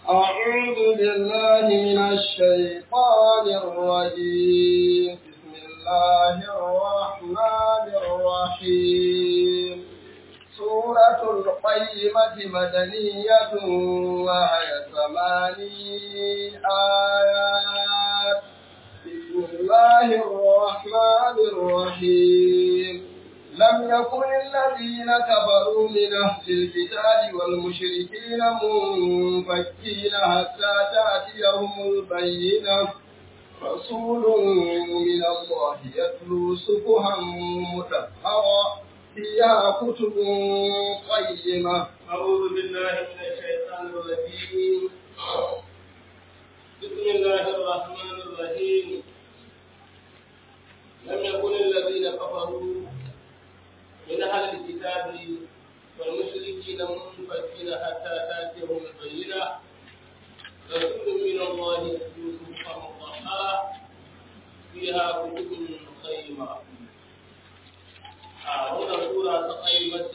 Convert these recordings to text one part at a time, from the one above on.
أعوذ بالله من الشيطان الرجيم بسم الله الرحمن الرحيم سورة القيمة مدنية وهي ثماني آيات بسم الله الرحمن الرحيم لم يكن الذين كفروا من أهل الكتاب والمشركين منفكين حتى تأتيهم البينة رسول من الله يتلو صفحا مطهرا فيها كتب قيمة أعوذ بالله من الشيطان الرجيم بسم الله الرحمن الرحيم لم يكن الذين كفروا من أهل الكتاب والمشركين منفكين حتى تأتيهم البينة رسول من الله يتلو صحفا مطهرة فيها كتب قيمة هنا سورة قيمة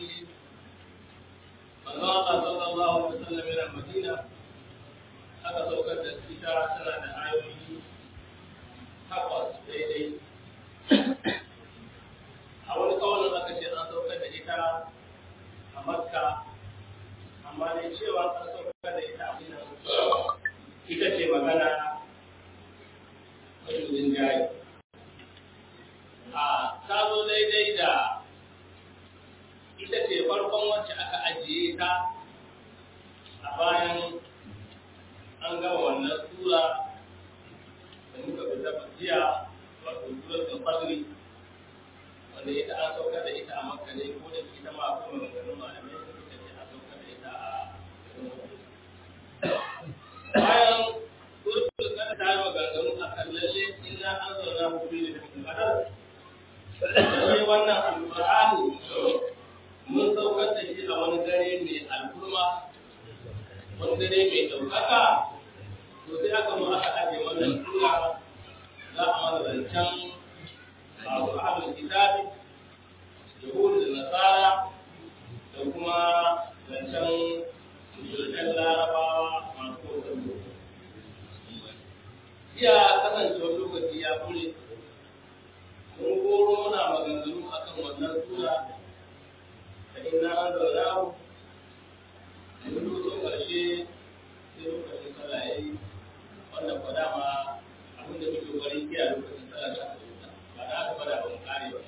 من واقع صلى الله عليه وسلم إلى المدينة aka saukar da ita tana da ayoyi takwas daidai a wani kawalin aka ce an saukar da ita a makka amma dai cewa an saukar da ita a dinan ita ce magana majulin jayi a ta zo daidai da ita ce farkon wacce aka ajiye ta a bayan an gama wannan sura da muka fita jiya wato suratul fajr wanda ita an saukar da ita a makka ne ko da ita ma akwai maganganun malamai da suka ce an saukar da ita a bayan suratul kada ta yi maganganu a kan lalle inna an zauna mu bi da kadar sai wannan alqur'ani mun saukar da shi a wani dare mai al'umma wani dare mai ɗaukaka to sai aka mu aka aje wannan sura za a mana zancen masu ahlul kitabi yahudu da nasara da kuma zancen mushrikan larabawa masu kotar iya kasancewar lokaci ya kure mun goro muna maganganu akan wannan sura da ina an zauna mun zo ƙarshe sai lokacin sallah ya yi wannan kwa dama abin da muke bari kiya lokacin sallah ta wuta ba da aka fada ba mu kare ba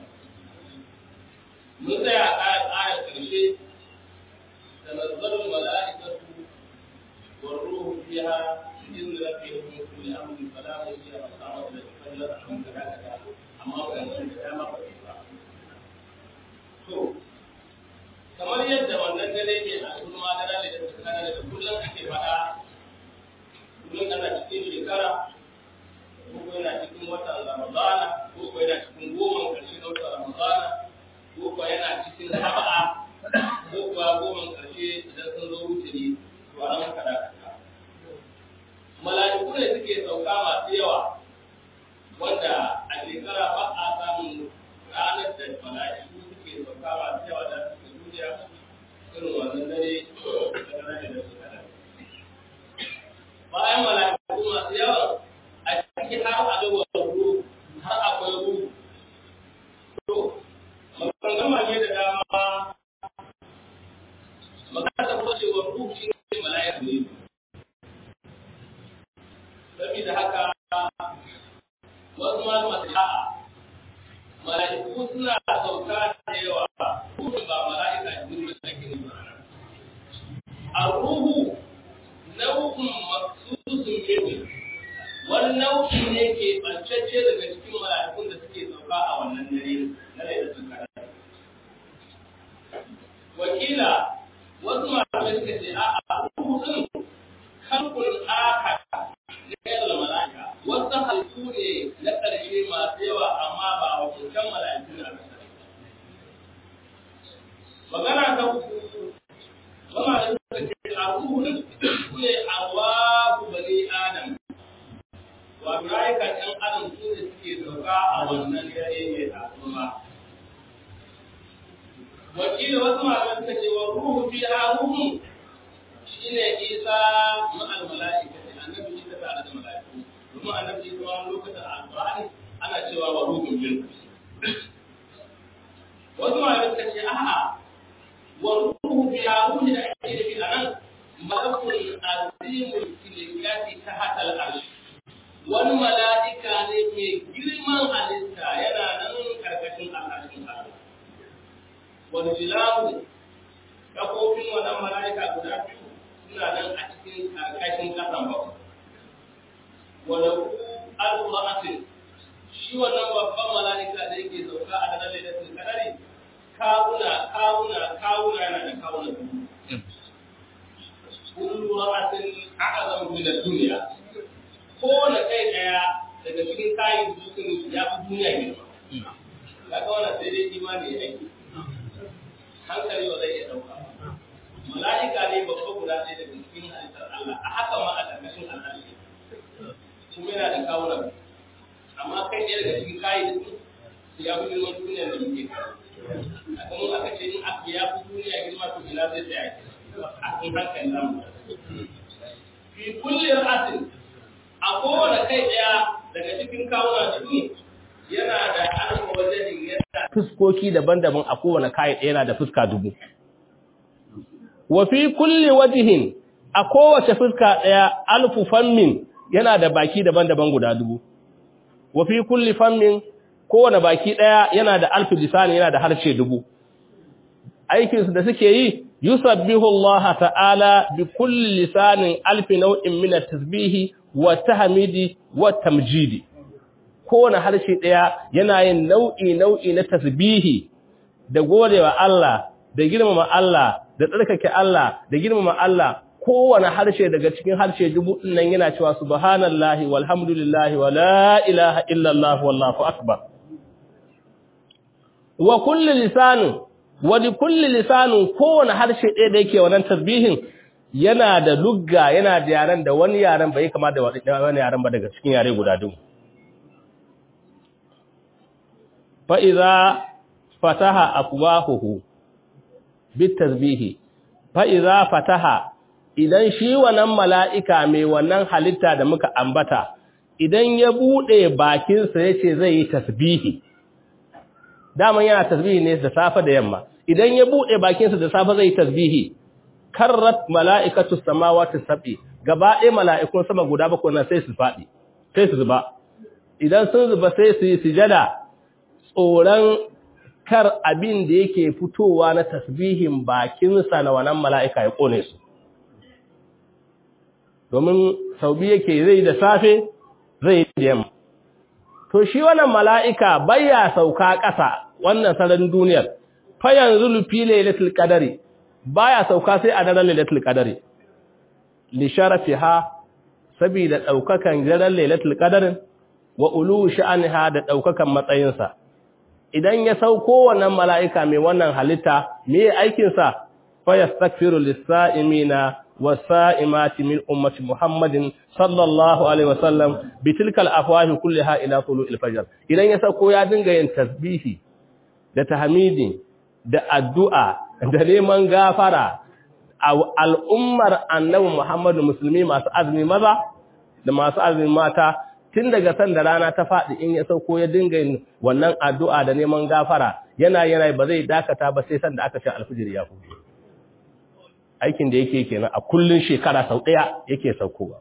mun tsaya a ayar ayar ƙarshe da nazarin mala'ikatu wa ruhu fiha in rabbihim min kulli amrin fala mujira masama da fallar an da haka amma ba mun da dama ba ba to kamar yadda wannan dare ke a kuma da rana da tsakanin da kullum ake faɗa kullum ana cikin shekara ko yana cikin watan ramadana ko ko yana cikin goma karshe na watan ramadana ko ko yana cikin saba'a ko kuwa goma karshe idan sun zo wuce ne to a nan kada mala'iku ne suke sauka masu yawa wanda a shekara ba a samun ranar da mala'iku suke sauka masu yawa da duniya irin wannan dare da rana da shekara. Bayan mala'iku masu yawa a cikin har a ga ruhu har akwai ruhu. To, magangama ne da dama magana ta kuma cewa ruhu shi ne mala'iku ne. Saboda haka wasu malama su ha'a mala'iku suna sauka da yawa ruhun ba mala'ika jibril da ake nufi ar-ruhu nau'un maksusun minhu wani nau'i ne ke bancacce daga cikin mala'ikun da suke sauka a wannan dare na lailatul qadr wakila wasu malamai suka ce a'a ruhu din kalkul akar ne da mala'ika wasu halittu ne na ƙarshe masu yawa amma ba a hukuntan mala'iku na magana ta uku wama da suka ce a ruhun su ne a waku bani adam wato rayukan ɗan adam su ne suke sauka a wannan dare mai tasuma wakilin wasu malamai suka ce wa ruhu fi a ruhun shi shine Isa ma'al mala'ikati annabi Isa tare da mala'iku domin annabi Isa wani lokacin alqur'ani ana cewa wa ruhun min wasu malamai suka ce a'a wa ruhu bi ruhi da ake nufi a nan malakul azimul filikati ta hatal arshi wani mala'ika ne mai girman halitta yana nan karkashin al'arshin Allah wani jilahu kafofin wannan mala'ika guda biyu suna nan a cikin karkashin kasan bakwai wani al-qur'atin shi wannan babban mala'ika da yake sauka a daren lailatul qadari kawuna kawuna kawuna yana da kawuna kullu ra'atin a'zam min ad-dunya ko da kai daya daga cikin kayan dukkan ya fi duniya girma kaga wannan sai dai imani ya aiki hankali ba zai iya dauka mala'ika ne babba guda ɗaya daga cikin halittar Allah a haka ma a ƙarƙashin Allah ne kuma yana da kawuna amma kai ɗaya daga cikin kayan ya fi girman duniya da muke a kuma aka ce in aka ya fi duniya girma to ina zai tsaya a kan hankali namu fi kulli ra'atin a kowane kai ɗaya daga cikin kawuna cikin yana da alfa wajen yana fuskoki daban-daban a kowane kai ɗaya yana da fuska dubu wa fi kulli wajhin a kowace fuska ɗaya alfu fammin yana da baki daban-daban guda dubu wa fi kulli fammin kowane baki ɗaya yana da alfi lisani yana da harshe dubu aikinsu da suke yi yusabbihu Allah ta'ala bi kulli lisanin alfi nau'in min at-tasbihi wa tahmidi wa tamjidi kowane harshe ɗaya yana yin nau'i nau'i na tasbihi da godewa Allah da girmama Allah da tsarkake Allah da girmama Allah kowane harshe daga cikin harshe dubu nan yana cewa subhanallahi walhamdulillahi wa la ilaha illallah wallahu akbar wa kulli lisanin wa li kulli lisanin kowane harshe ɗaya da yake wannan tasbihin yana da lugga yana da yaren da wani yaren bai kama da wani yaren ba daga cikin yare guda dubu fa idza fataha afwahuhu bit tasbihi fa idza fataha idan shi wannan mala'ika mai wannan halitta da muka ambata idan ya bude bakinsa yace zai yi tasbihi daman yana tasbihi ne da safe da yamma idan ya bude bakinsa da safe zai yi tasbihi karrat mala'ikatu samawati sab'i gaba ɗaya mala'ikun sama guda bakwai nan sai su faɗi sai su zuba idan sun zuba sai su yi sujada tsoron kar abin da yake fitowa na tasbihin bakinsa na wannan mala'ika ya kone su domin sau biyu yake zai da safe zai da yamma to shi wannan mala'ika baya sauka ƙasa wannan sararin duniyar fa yanzu lufi lailatul qadari baya sauka sai a daren lailatul qadari li sharafiha saboda daukakan daren lailatul qadarin wa ulu sha'anha da daukakan matsayinsa idan ya sauko wannan mala'ika mai wannan halitta me aikin sa fa yastaghfiru lis-sa'imina was-sa'imati min ummati Muhammadin sallallahu alaihi wasallam bitilkal afwahi kullaha ila tulu'il fajr idan ya sauko ya dinga yin tasbihi da tahmidi da addu'a da neman gafara a al'ummar annabi Muhammadu musulmi masu azumi maza da masu azumi mata tun daga san da rana ta faɗi in ya sauko ya dinga yin wannan addu'a da neman gafara yana yana ba zai dakata ba sai san da aka ce alfijir ya hudu aikin da yake kenan a kullun shekara sau ɗaya yake saukowa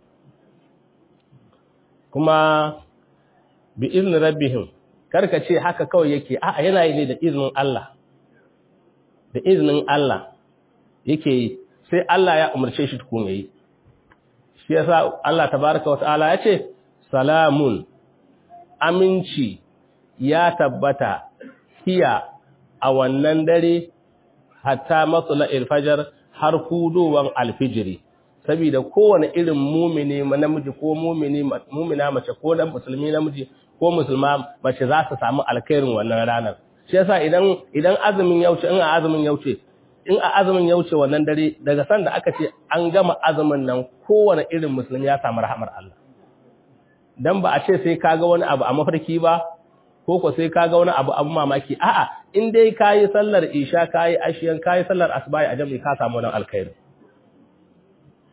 kuma bi iznin rabbihim karka ce haka kawai yake a'a yana yi ne da iznin Allah da iznin Allah yake yi sai Allah ya umarce shi tukun yayi shi yasa Allah tabaaraka wa ta'ala yace salamun aminci ya tabbata hiya a wannan dare hatta matsala ilfajar har hudowan alfijiri saboda kowane irin mumini namiji ko mumini mumina mace ko dan musulmi namiji ko musulma mace za su samu alkhairin wannan ranar shi yasa idan idan azumin yauce in a azumin yauce in a azumin yauce wannan dare daga san da aka ce an gama azumin nan kowane irin musulmi ya samu rahmar Allah dan ba a ce sai kaga wani abu a mafarki ba ko ko sai kaga wani abu abu mamaki a'a in dai kayi sallar isha kayi ashiyan kayi sallar asbahi a jami'i ka samu wannan alkhairi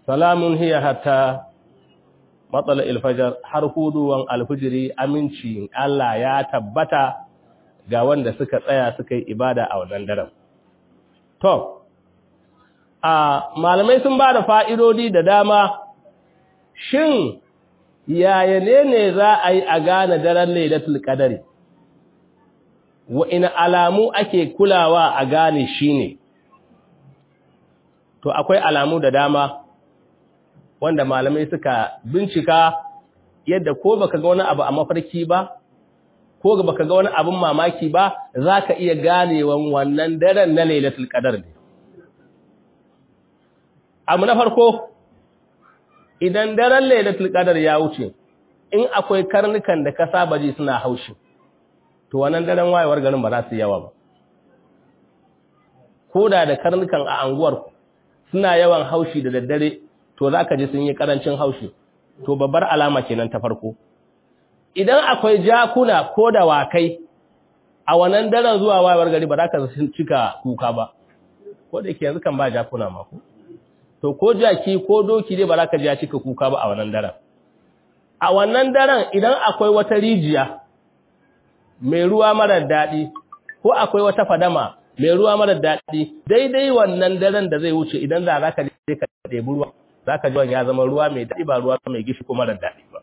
salamun hiya hatta matsala ilfajar har huduwan alfijiri aminci Allah ya tabbata ga wanda suka tsaya suka yi ibada a wannan daren. To, a malamai sun ba da fa'idodi da dama, shin yaya ne ne za a yi a gane daren lailatul qadari wa ina alamu ake kulawa a gane shi ne? To, akwai alamu da dama. wanda malamai suka bincika yadda ko baka ga wani abu a mafarki ba ko baka ga wani abun mamaki ba zaka iya ganewan wannan daren na Lailatul Qadar ne abu na farko idan daren Lailatul Qadar ya wuce in akwai karnukan da ka saba ji suna haushi to wannan daren wayewar garin ba za su yawa ba koda da karnukan a anguwar suna yawan haushi da daddare to za ka ji sun yi ƙarancin haushi to babbar alama kenan ta farko idan akwai jakuna ko da wakai a wannan daren zuwa wayar gari ba za ka cika kuka ba ko da ke yanzu kan ba jakuna ma ko to ko jaki ko doki dai ba za ka ji ya cika kuka ba a wannan daren a wannan daren idan akwai wata rijiya mai ruwa marar daɗi ko akwai wata fadama mai ruwa marar daɗi daidai wannan daren da zai wuce idan za ka je ka ɗebi ruwa za ka ji ya zama ruwa mai daɗi ba ruwa mai gishi ko marar daɗi ba.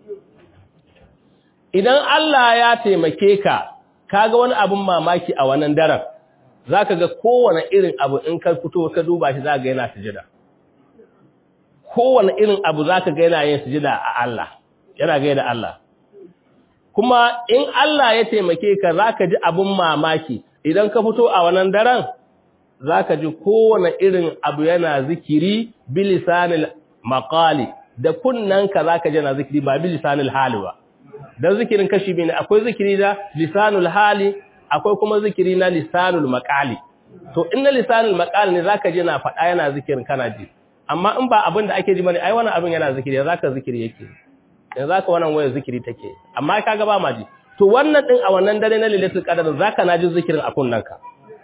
Idan Allah ya taimake ka, ka ga wani abin mamaki a wannan daren, za ka ga kowane irin abu in ka fito ka duba shi za ga yana sujida. Kowane irin abu za ka ga yana yin sujida a Allah, yana gai da Allah. Kuma in Allah ya taimake ka za ka ji abin mamaki, idan ka fito a wannan daren, za ka ji kowane irin abu yana zikiri bilisanil makali da kunnanka za ka ji yana zikiri ba bilisanil hali ba don zikirin kashi biyu ne akwai zikiri da lisanul hali akwai kuma zikiri na lisanul makali to in na lisanul makali ne za ka ji na faɗa yana zikirin kana ji amma in ba abin da ake ji bane ai wannan abin yana zikiri za ka zikiri yake yanzu za ka wannan wayar zikiri take amma ka ga ba ma ji to wannan din a wannan dare na lailatul qadar za ka na ji zikirin a kunnanka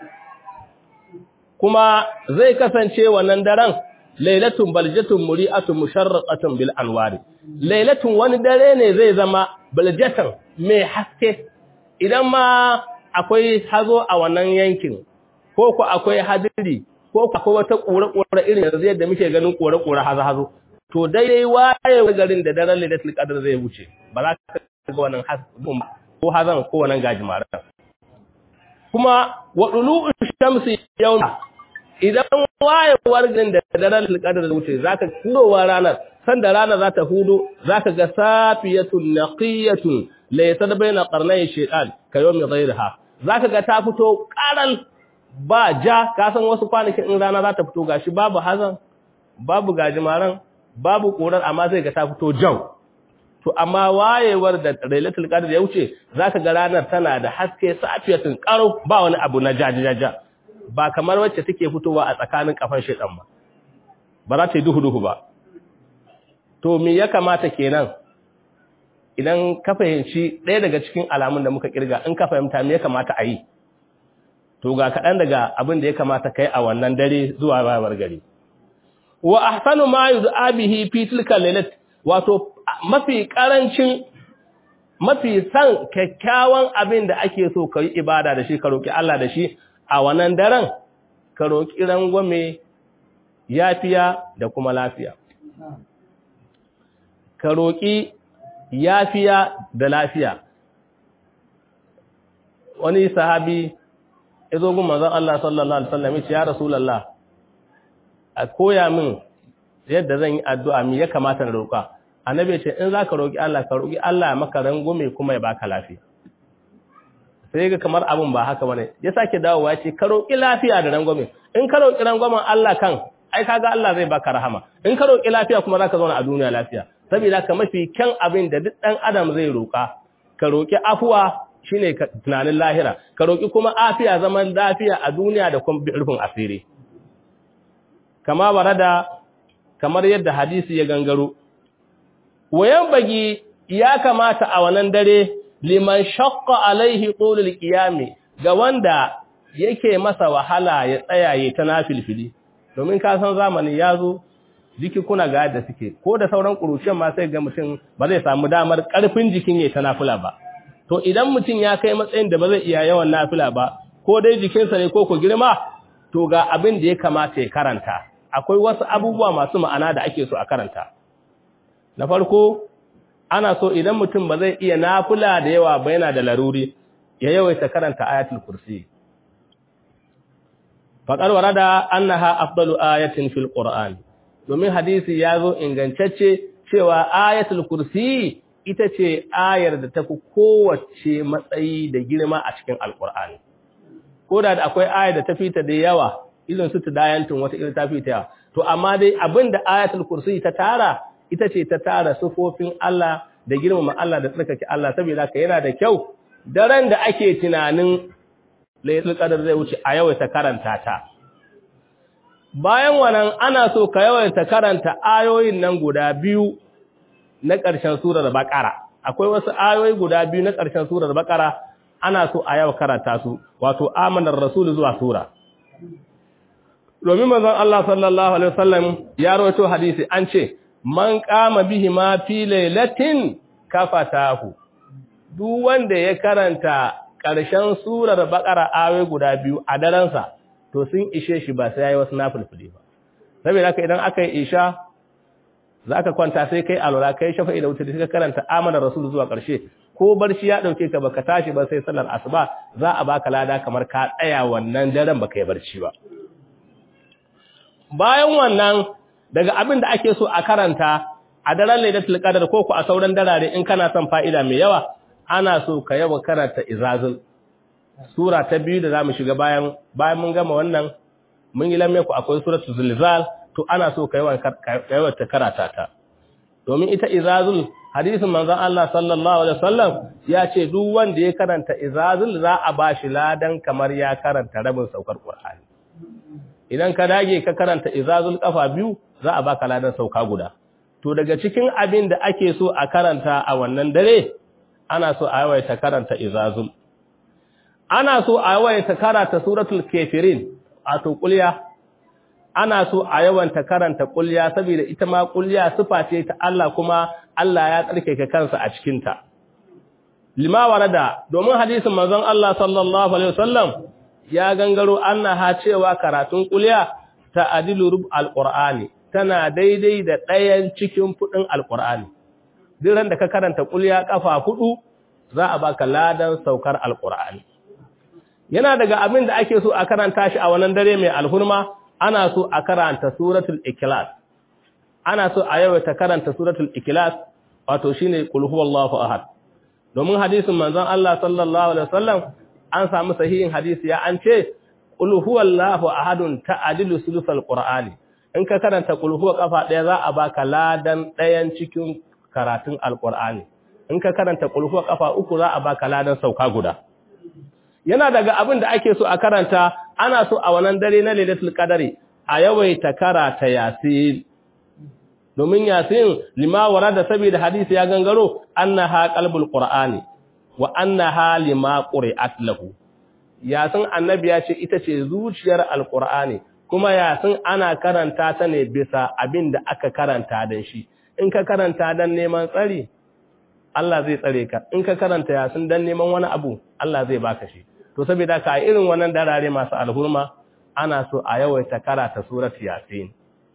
kuma zai kasance wannan daren lailatun baljatun muri'atun musharraqatun bil anwari lailatun wani dare ne zai zama baljatan mai haske idan ma akwai hazo a wannan yankin ko ku akwai hadiri ko ku akwai wata kore-kore irin yanzu yadda muke ganin kore-kore hazo-hazo to daidai waye garin da daren lailatul qadr zai wuce ba za ka ga wannan hasbun ko hazan ko wannan gajimaran kuma wa dulu shamsi yawma idan wayewar garin da daren qadr zai wuce zaka kurowa ranar sanda rana za ta hudu zaka ga safiyatun naqiyatun laysa baina qarnay shaytan kayomi ghayriha zaka ga ta fito karal ba ja ka san wasu kwanakin in rana za ta fito gashi babu hazan babu gajimaran babu korar amma zai ga ta fito jau to amma wayewar da lailatul qadr ya wuce zaka ga ranar tana da haske safiyatun karo ba wani abu na jajajaja ba kamar wacce take fitowa a tsakanin kafan shedan ba ba za ta yi duhu duhu ba to me ya kamata kenan idan ka fahimci ɗaya daga cikin alamun da muka kirga in ka fahimta me ya kamata a yi to ga kaɗan daga abin da ya kamata kai a wannan dare zuwa bayar gari wa ahsanu ma yud'a bihi fi tilka lailat wato mafi karancin mafi san kyakkyawan abin da ake so kai ibada da shi ka roki Allah da shi a wannan daren ka roki rangwame yafiya da kuma lafiya ka roki yafiya da lafiya wani sahabi ya zo gun manzon Allah sallallahu alaihi wasallam ya ce ya rasulullah a koya min yadda zan yi addu'a mi ya kamata na roƙa annabi ce in zaka roƙi Allah ka roƙi Allah ya maka rangume kuma ya baka lafiya sai ga kamar abun ba haka bane ya sake dawowa ce ka roƙi lafiya da rangume in ka roƙi rangwamen Allah kan ai kaga Allah zai baka rahama in ka roƙi lafiya kuma zaka zauna a duniya lafiya saboda ka mafi kyan abin da duk dan adam zai roƙa ka roƙi afuwa shine tunanin lahira ka roƙi kuma afiya zaman lafiya a duniya da kuma rufin asiri kama barada kamar yadda hadisi ya gangaro wayan bagi ya kamata a wannan dare liman shaqqa alaihi tulul qiyami ga wanda yake masa wahala ya tsaya ya ta nafilfili domin ka san zamani yazo jiki kuna ga yadda suke ko da sauran ƙuruciyar ma sai ga mutum ba zai samu damar ƙarfin jikin ya ta nafila ba to idan mutum ya kai matsayin da ba zai iya yawan nafila ba ko dai jikinsa ne ko ku girma to ga abin da ya kamata ya karanta akwai wasu abubuwa masu ma'ana da ake so a karanta na farko ana so idan mutum ba zai iya nafila da yawa ba yana da laruri ya yawaita karanta ayatul kursi faqad warada annaha afdalu ayatin fil qur'an domin hadisi ya zo ingantacce cewa ayatul kursi ita ce ayar da tafi kowace matsayi da girma a cikin alqur'ani ko da akwai ayar da ta fita da yawa irin su tudayantun wata irin ta fita yawa to amma dai abinda ayatul kursi ta tara ita ce ta tara sufofin Allah da girmama Allah da tsarkake Allah saboda ka yana da kyau daren da ake tunanin lailatul qadar zai wuce a yawaita karanta ta bayan wannan ana so ka yawaita karanta ayoyin nan guda biyu na ƙarshen surar baqara akwai wasu ayoyi guda biyu na ƙarshen surar baqara ana so a yawa karanta su wato amanar rasul zuwa sura domin manzon Allah sallallahu alaihi wasallam ya rawaito hadisi an ce man kama bihi ma fi lailatin kafatahu duk wanda ya karanta ƙarshen surar baqara ayoyi guda biyu a daren sa to sun ishe shi ba sai yayi wasu nafilfili ba saboda haka idan aka yi isha zaka kwanta sai kai alwala kai shafa'i da wuce da karanta amana rasul zuwa ƙarshe ko barci ya dauke ka baka tashi ba sai sallar asuba za a baka lada kamar ka tsaya wannan daren baka yi barci ba bayan wannan daga abin da ake so a karanta a daren lailatul qadar ko ku a sauran darare in kana son fa'ida mai yawa ana so ka yawa karanta izazul sura ta biyu da zamu shiga bayan bayan mun gama wannan mun yi lamme ku akwai suratul zilzal to ana so ka yawa ka yawa ta karata ta domin ita izazul hadisin manzon Allah sallallahu alaihi wasallam ya ce duk wanda ya karanta izazul za a bashi ladan kamar ya karanta rabin saukar qur'ani idan ka dage ka karanta izazul kafa biyu za a baka ladan sauka guda to daga cikin abin da ake so a karanta a wannan dare ana so a yawaita karanta izazul ana so a yawaita karanta suratul kafirin a to kulya ana so a yawanta karanta kulya saboda ita ma kulya sifa ce ta Allah kuma Allah ya tsarkake kansa a cikin ta lima warada domin hadisin manzon Allah sallallahu alaihi wasallam ya gangaro annaha cewa karatun kulya ta adilu rub alqur'ani tana daidai da ɗayan cikin fudin alqur'ani duk ran da ka karanta kulya kafa hudu za a baka ladan saukar alqur'ani yana daga abin da ake so a karanta shi a wannan dare mai alhurma ana so a karanta suratul ikhlas ana so a yawaita karanta suratul ikhlas wato shine qul huwallahu ahad domin hadisin manzon Allah sallallahu alaihi wasallam an samu sahihin hadisi ya an ce qul huwallahu ahadun ta'dilu sulusal qur'ani in ka karanta qul huwa kafa daya za a baka ladan dayan cikin karatun alqur'ani in ka karanta qul huwa kafa uku za a baka ladan sauka guda yana daga abin da ake so a karanta ana so a wannan dare na lailatul qadari a yawaita karata yasin domin yasin lima warada saboda hadisi ya gangaro annaha qalbul qur'ani wa annaha lima quri'at lahu yasin annabi ya ce ita ce zuciyar alqur'ani kuma yasin ana karanta ta ne bisa abin da aka karanta dan shi in ka karanta dan neman tsari Allah zai tsare ka in ka karanta yasin dan neman wani abu Allah zai baka shi to saboda ka irin wannan darare masu alhurma ana so a yawaita karata surat yasin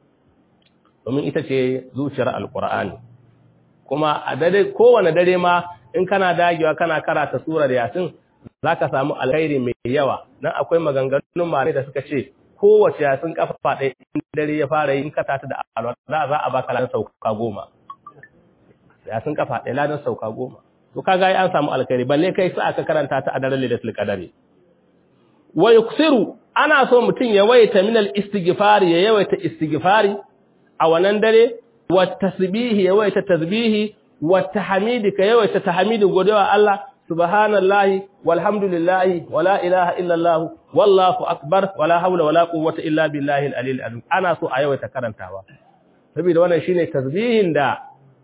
domin ita ce zuciyar alqur'ani kuma a dare kowane dare ma in kana dagewa kana karata surar yasin zaka samu alkhairi mai yawa dan akwai maganganun mare da suka ce kowace yasin kafa ɗaya in dare ya fara yin kata ta da alwala za a baka ladan sauka goma yasin kafa ɗaya ladan sauka goma to kaga ai an samu alkhairi balle kai sai aka karanta ta a daren lailatul qadari wa yuksiru ana so mutun ya waita min al-istighfari ya yawaita istighfari a wannan dare wa tasbihi ya waita tasbihi wa tahmidi ka yawaita tahmidi godewa Allah subhanallahi walhamdulillahi wala ilaha illa Allah wallahu akbar wala hawla wala quwwata illa billahi al-aliyyil azim ana so a yawaita karantawa saboda wannan shine tasbihin da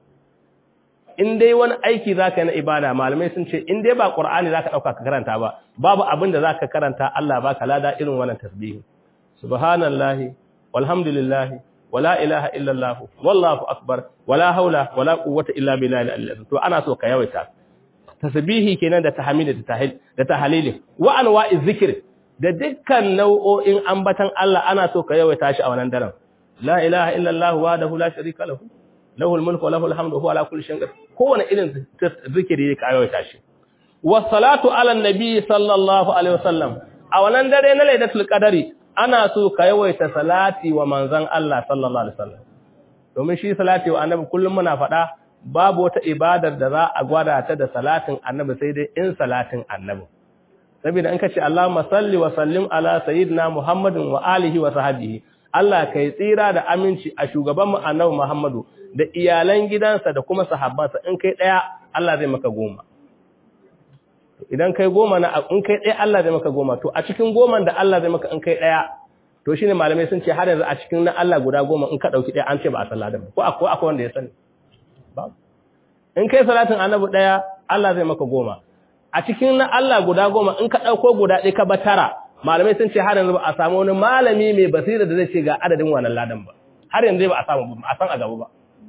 in dai wani aiki zaka yi na ibada malamai sun ce in dai ba qur'ani zaka dauka ka karanta ba babu abin da zaka karanta Allah baka lada irin wannan tasbihi subhanallahi walhamdulillahi wala ilaha illallah wallahu akbar wala haula wala quwwata illa billahi al-azim to ana so ka yawaita tasbihi kenan da tahmid da tahil da tahlili wa anwa'iz zikr da dukkan nau'o'in ambatan Allah ana so ka yawaita shi a wannan daren la ilaha illallah wahdahu la sharika lahu lahul mulku wa lahul hamdu huwa ala kulli shay'in qadir kowane irin zikiri ka yawaita shi was salatu ala nabi sallallahu alaihi wasallam a wannan dare na lailatul qadari ana so ka yawaita salati wa manzon Allah sallallahu alaihi wasallam domin shi salati wa annabi kullum muna faɗa babu wata ibadar da za a gwada ta da salatin annabi sai dai in salatin annabi saboda in ka ce Allahumma salli wa sallim ala sayyidina Muhammadin wa alihi wa sahbihi Allah kai tsira da aminci a shugaban mu annabi Muhammadu da iyalan gidansa da kuma sahabbansa in kai daya Allah zai maka goma idan kai goma na in kai daya Allah zai maka goma to a cikin goman da Allah zai maka in kai daya to shine malamai sun ce har yanzu a cikin na Allah guda goma in ka dauki daya an ce ba a sallah da ko akwai akwai wanda ya sani ba in kai salatin annabi daya Allah zai maka goma a cikin na Allah guda goma in ka ɗauko guda ɗaya ka ba tara malamai sun ce har yanzu ba a samu wani malami mai basira da zai ce ga adadin wannan ladan ba har yanzu ba a samu ba a san a gaba ba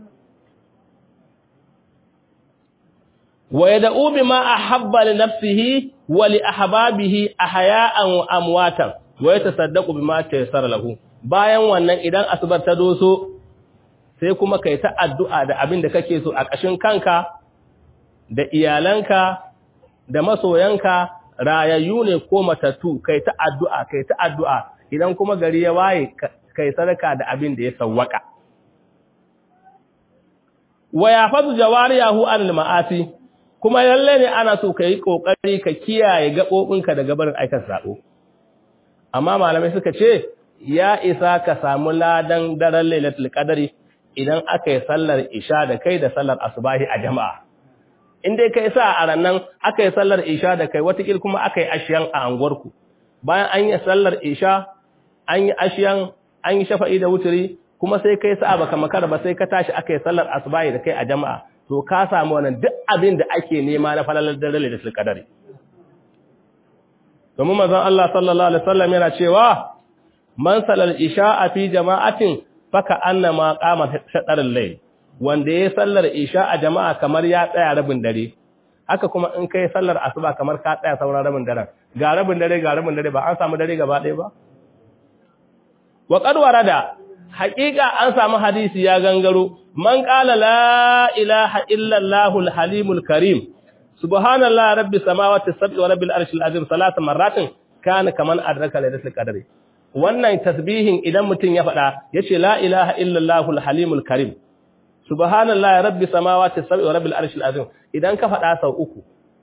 wa yad'u bima ahabba li nafsihi wa li ahbabihi ahya'an wa amwatan wa yatasaddaqu bima tayassara lahu bayan wannan idan asubar ta doso sai kuma kai ta addu'a da abin da kake so a ƙashin kanka da iyalanka da masoyanka rayayyu ne ko matattu kai ta addu'a kai ta addu'a idan kuma gari ya waye kai sadaka da abin da ya sawwaka wa yafazu jawariyahu anil ma'asi kuma lalle ne ana so kai kokari ka kiyaye gabobinka daga barin aikan sabo amma malamai suka ce ya isa ka samu ladan daren lailatul qadari idan aka yi sallar isha da kai da sallar asubahi a jama'a in dai kai sa a rannan aka yi sallar isha da kai watakil kuma aka yi ashiyan a anguwarku bayan an yi sallar isha an yi ashiyan an yi shafa'i da wuturi kuma sai kai sa baka makara ba sai ka tashi aka yi sallar asubahi da kai a jama'a to ka samu wannan duk abin da ake nema na falalar dare da sulkadari domin manzon Allah sallallahu alaihi wasallam yana cewa man salal isha fi jama'atin faka annama qama shadaral layl wanda ya sallar isha a jama'a kamar ya tsaya rabin dare haka kuma in kai sallar asuba kamar ka tsaya sauran rabin dare ga rabin dare ga rabin dare ba an samu dare gaba ɗaya ba wa qad warada haqiqa an samu hadisi ya gangaro man qala la ilaha illa allahul halimul karim subhanallahi rabbis samawati sab'i wa rabbil arshil azim salatan marratin kana kaman adraka lailatul qadri wannan tasbihin idan mutum ya faɗa yace la ilaha illa allahul halimul karim subhanallahi rabbi samawati sab'i wa rabbil arshil azim idan ka faɗa sau uku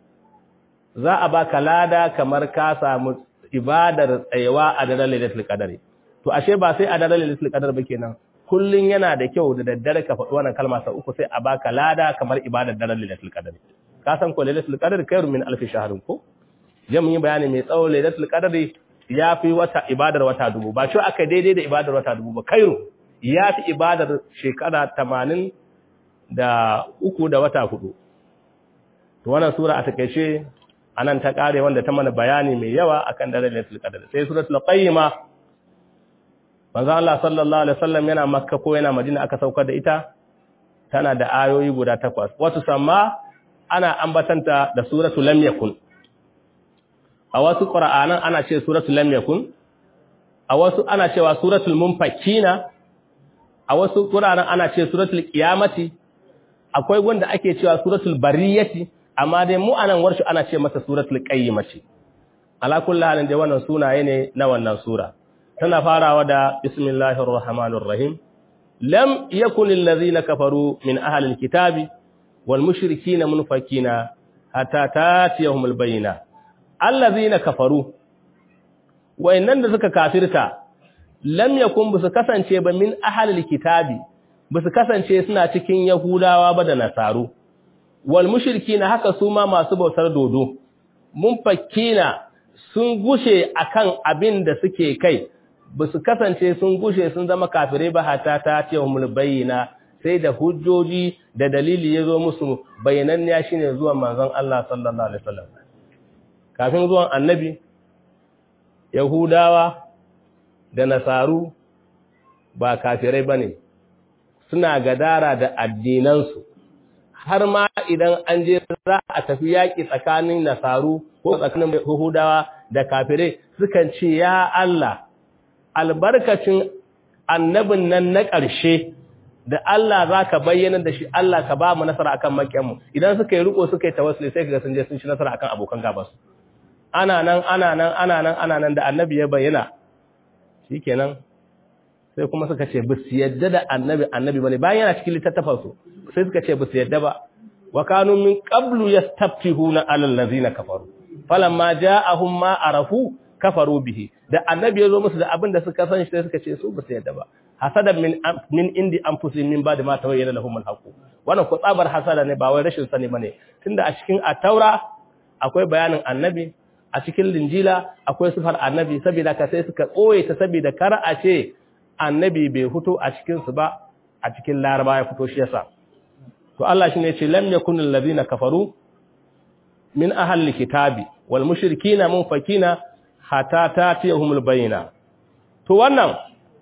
za a baka lada kamar ka samu ibadar tsayawa a daren lailatul qadri to ashe ba sai a daren lailatul qadr ba kenan kullun yana da kyau da daddare ka faɗi wannan kalma sau uku sai a baka lada kamar ibadar daren lailatul qadr ka san ko lailatul qadr khairu min alf shahrin ko je mun yi bayani mai tsawo lailatul qadr ya fi wata ibadar wata dubu ba shi aka daidai da ibadar wata dubu ba khairu ya fi ibadar shekara tamanin da uku da wata hudu. To wannan sura a takaice anan ta kare wanda ta mana bayani mai yawa akan daren Lailatul Qadr. Sai suratul Qayyima manzo Allah sallallahu alaihi wasallam yana Makka ko yana Madina aka saukar da ita tana da ayoyi guda takwas. Wasu samma ana ambatanta da suratul Lam Yakun. A wasu Qur'anan ana ce suratul Lam Yakun. A wasu ana cewa suratul Munfakina. A wasu Qur'anan ana ce suratul Qiyamati. akwai wanda ake cewa suratul bariyati amma dai mu anan warshu ana ce masa suratul qayyimati ala kulli halin dai wannan sunaye ne na wannan sura tana farawa da bismillahir rahmanir rahim lam yakun allazina kafaru min ahli alkitabi wal mushrikina munfakina hatta tatiyahumul bayina allazina kafaru wayannan da suka kafirta lam yakun bisu kasance ba min ahli alkitabi ba su kasance suna cikin Yahudawa ba da Nasaru, wal mushirki na haka su ma masu bautar dodo, mun fakina sun gushe akan abin da suke kai, ba su kasance sun gushe sun zama kafirai ba hata ta ce wa bayyana sai da hujjoji da dalili ya zo musu bayananniya shi ne zuwan manzon Allah sallallahu Alaihi wasallam. Kafin zuwan annabi, Yahudawa da Nasaru ba kafirai bane suna gadara da addinansu har ma idan an je za a tafi yaƙi tsakanin nasaru ko tsakanin Yahudawa da kafirai sukan ce ya Allah albarkacin annabin nan na ƙarshe da Allah za ka bayyana da shi Allah ka ba mu nasara akan makiyanmu idan suka yi riko suka yi tawassuli sai kaga sun je sun ci nasara akan abokan gabas ana nan ana nan ana nan ana nan da annabi ya bayyana shikenan sai kuma suka ce ba su yadda da annabi annabi bane bayan yana cikin littattafansu sai suka ce ba su yadda ba wa kanu min qablu yastaftihuna ala allazina kafaru falamma ja'ahum ma arafu kafaru bihi da annabi ya zo musu da abin da suka san shi sai suka ce su ba su yadda ba hasadan min min indi anfusihim min ba'di ma tawayyana lahum al-haqq wannan ko tsabar hasada ne ba wai rashin sani bane tunda a cikin at-taura akwai bayanin annabi a cikin linjila akwai sifar annabi saboda ka sai suka koye ta saboda kar a ce annabi bai fito a cikin su ba a cikin laraba ya fito shi yasa to Allah shine ya ce lam yakunul ladina kafaru min ahli kitabi wal mushrikina munfakina hatta tatiyahumul bayina to wannan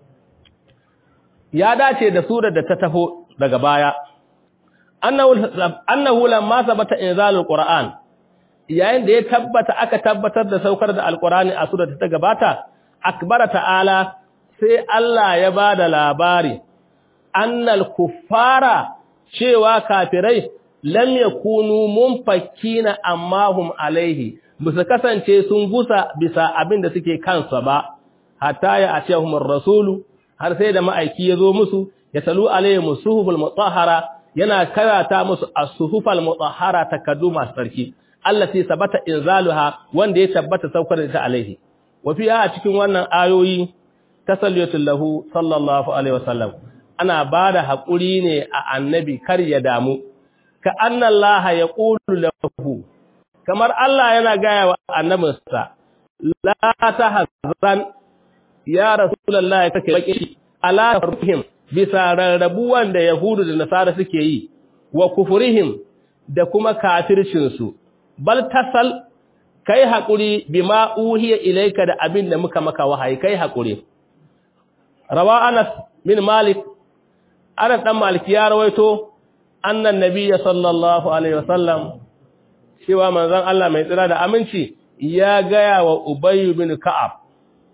ya dace da surar da ta taho daga baya annahu annahu lamma sabata inzalul qur'an yayin da ya tabbata aka tabbatar da saukar da alqur'ani a surar da ta gabata akbara ta'ala sai Allah ya bada labari annal kuffara cewa kafirai lam yakunu munfakkina amma hum alaihi bisa kasance sun gusa bisa abin da suke kansa ba hatta ya atiyahumur rasulu har sai da ma'aiki ya zo musu ya talu alaihim suhuful mutahhara yana karata musu as-suhufal mutahhara takaddu masu sarki allati sabata inzaluha wanda ya tabbata saukar da ta alaihi wa fiha a cikin wannan ayoyi tasalliyatul lahu sallallahu alaihi wasallam ana bada hakuri ne a annabi kar ya damu ka annallaha yaqulu lahu kamar Allah yana gaya wa annabinsa la tahzan ya rasulullahi take baki ala farhim bisa rarrabuwan da yahudu da nasara suke yi wa kufurihim da kuma kafircin su bal tasal kai hakuri bima uhiya ilayka da abin da muka maka wahayi kai hakuri rawa Anas bin Malik Anas dan Malik ya rawaito annan nabiyyi sallallahu alaihi wasallam cewa manzon Allah mai tsira da aminci ya gaya wa Ubay bin Ka'ab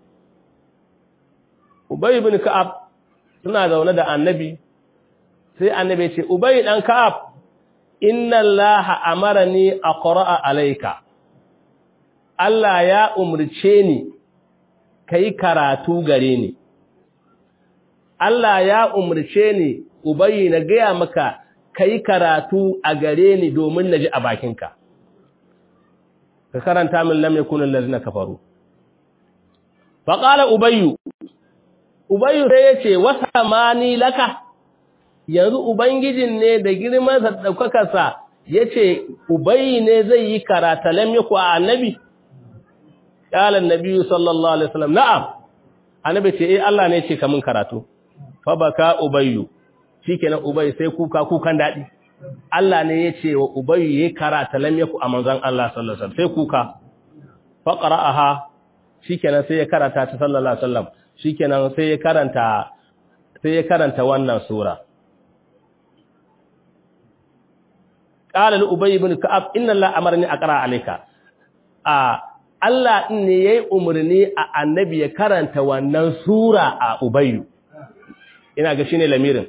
Ubay bin Ka'ab suna zaune da Annabi sai Annabi ya ce Ubay dan Ka'ab inna Allaha amarani aqra'a alayka Allah ya umurce ni kai karatu gare ni Allah ya umurce ni Ubay na gaya maka kai karatu a gare ni domin naji a bakinka ka karanta min lam yakun allazina kafaru fa qala ubayyu ubayyu sai yace wasamani laka yanzu ubangijin ne da girman sa daukakar sa yace ubayyi ne zai yi karata lam yaku annabi qala annabi sallallahu alaihi wasallam na'am annabi ce eh Allah ne ce kamun karatu fa baka ubayyu shikenan ubayyu sai kuka kukan dadi Allah ne ya ce wa Ubayyu ya karata lam yaku a manzon Allah sallallahu alaihi wasallam sai kuka fa qara'aha shikenan sai ya karata ta sallallahu alaihi wasallam shikenan sai ya karanta sai ya karanta wannan sura qala li ubay ibn ka'ab inna allaha amarni aqra alayka a Allah din ne yayi umurni a annabi ya karanta wannan sura a ubayyu ina ga shine lamirin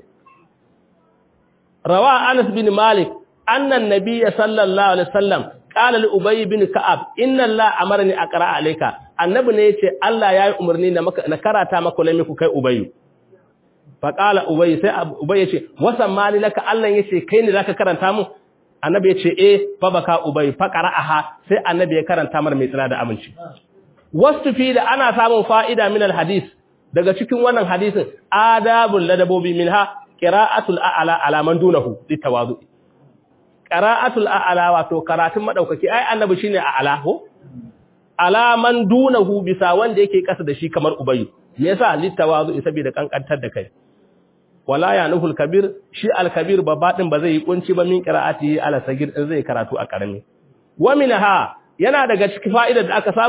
روى أنس بن مالك أن النبي صلى الله عليه وسلم قال لأبي بن كعب إن الله أمرني أقرأ عليك النبي نيتي الله يا أمرني نكرتا مكو لم يكن كي أبي فقال أبي سي أبي يتي وسماني لك الله يتي كيني لك كرنتا مو annabi ya ce eh fa baka ubay fa qara'aha sai annabi ya karanta mar mai tsira da aminci wasu fi da ana samun fa'ida min alhadis daga cikin wannan hadisin adabul ladabobi minha qira'atul a'la ala man dunahu litawazu qira'atul a'la wato karatun madaukaki ai annabi shine a'la ko ala man dunahu bisa wanda yake kasa da shi kamar ubayyu me yasa litawazu saboda kankantar da kai wala ya nuhul kabir shi al-kabir babba din ba zai yi kunci ba min qira'ati ala sagir din zai karatu a karami wa minha yana daga cikin fa'idar da aka samu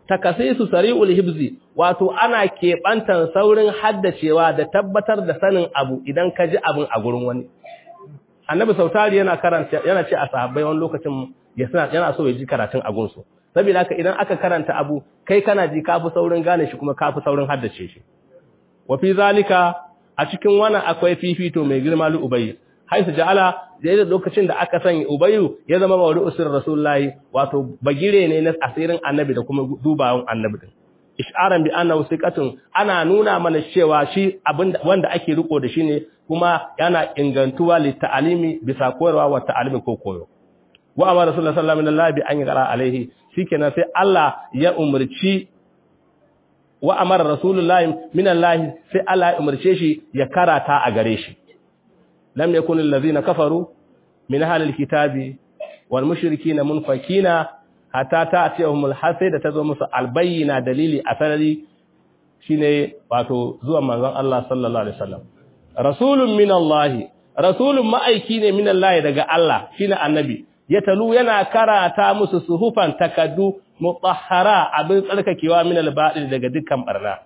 takasisu sari'ul hibzi wato ana keɓantan saurin haddacewa da tabbatar da sanin abu idan ka ji abin a gurin wani annabi sautari yana karanta yana ce a sahabbai wani lokacin yana so ya ji karatun a gunsu saboda haka idan aka karanta abu kai kana ji kafi saurin gane shi kuma kafi saurin haddace shi wa fi zalika a cikin wannan akwai fifito mai girma li ubayy haisu ja'ala da yadda lokacin da aka sanya ubayyu ya zama mawdu usir rasulullahi wato bagire ne na asirin annabi da kuma dubawan annabi din isharan bi annahu siqatun ana nuna mana cewa shi abinda wanda ake riko da shi ne kuma yana ingantuwa li ta'alimi bisa koyarwa wa ta'alimi ko koyo wa amara rasulullahi sallallahu alaihi wasallam bi an yaqra alaihi shikenan sai Allah ya umurci wa amara rasulullahi minallahi sai Allah ya umurce shi ya karata a gare shi lam yakun allazina kafaru min ahlil kitabi wal mushrikina munfakina hatta ta'tiyahum al-hasay da tazo musu albayyina dalili a sarari shine wato zuwan manzon Allah sallallahu alaihi wasallam rasulun min Allah rasulun ma'aiki ne min Allah daga Allah shine annabi ya talu yana karata musu suhufan takaddu mutahhara abin tsarkakewa min al-ba'il daga dukkan barna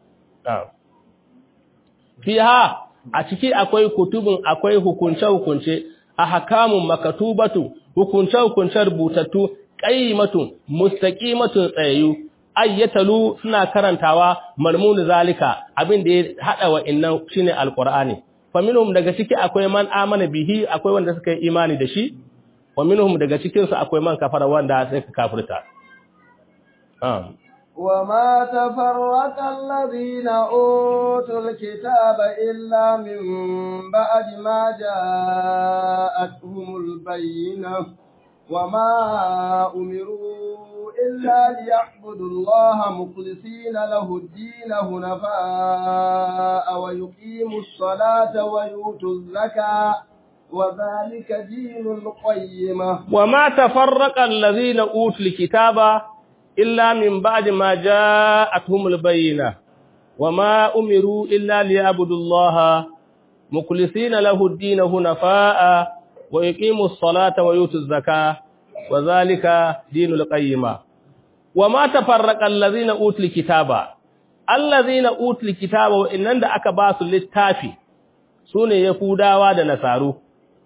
fiha a ciki akwai kutubun akwai hukunce hukunce ahkamun makatubatu hukunce hukunce rubutattu qayyimatun mustaqimatun tsayayu ayyatalu suna karantawa marmun zalika abin da ya hada wa innan shine alqur'ani faminhum daga ciki akwai man amana bihi akwai wanda suka yi imani da shi wa minhum daga cikin su akwai man kafara wanda suka kafirta um وما تفرق الذين أوتوا الكتاب إلا من بعد ما جاءتهم البينة وما أمروا إلا ليعبدوا الله مخلصين له الدين هنفاء ويقيموا الصلاة ويؤتوا الزكاة وذلك دين القيمة وما تفرق الذين أوتوا الكتاب إلا من بعد ما جاءتهم البينة وما أمروا إلا ليعبدوا الله مخلصين له الدين هنفاء ويقيموا الصلاة ويؤتوا الزكاة وذلك دين القيمة وما تفرق الذين أوتوا الكتاب الذين أوتوا الكتاب وإنن da aka ba su littafi sune yahudawa da nasaru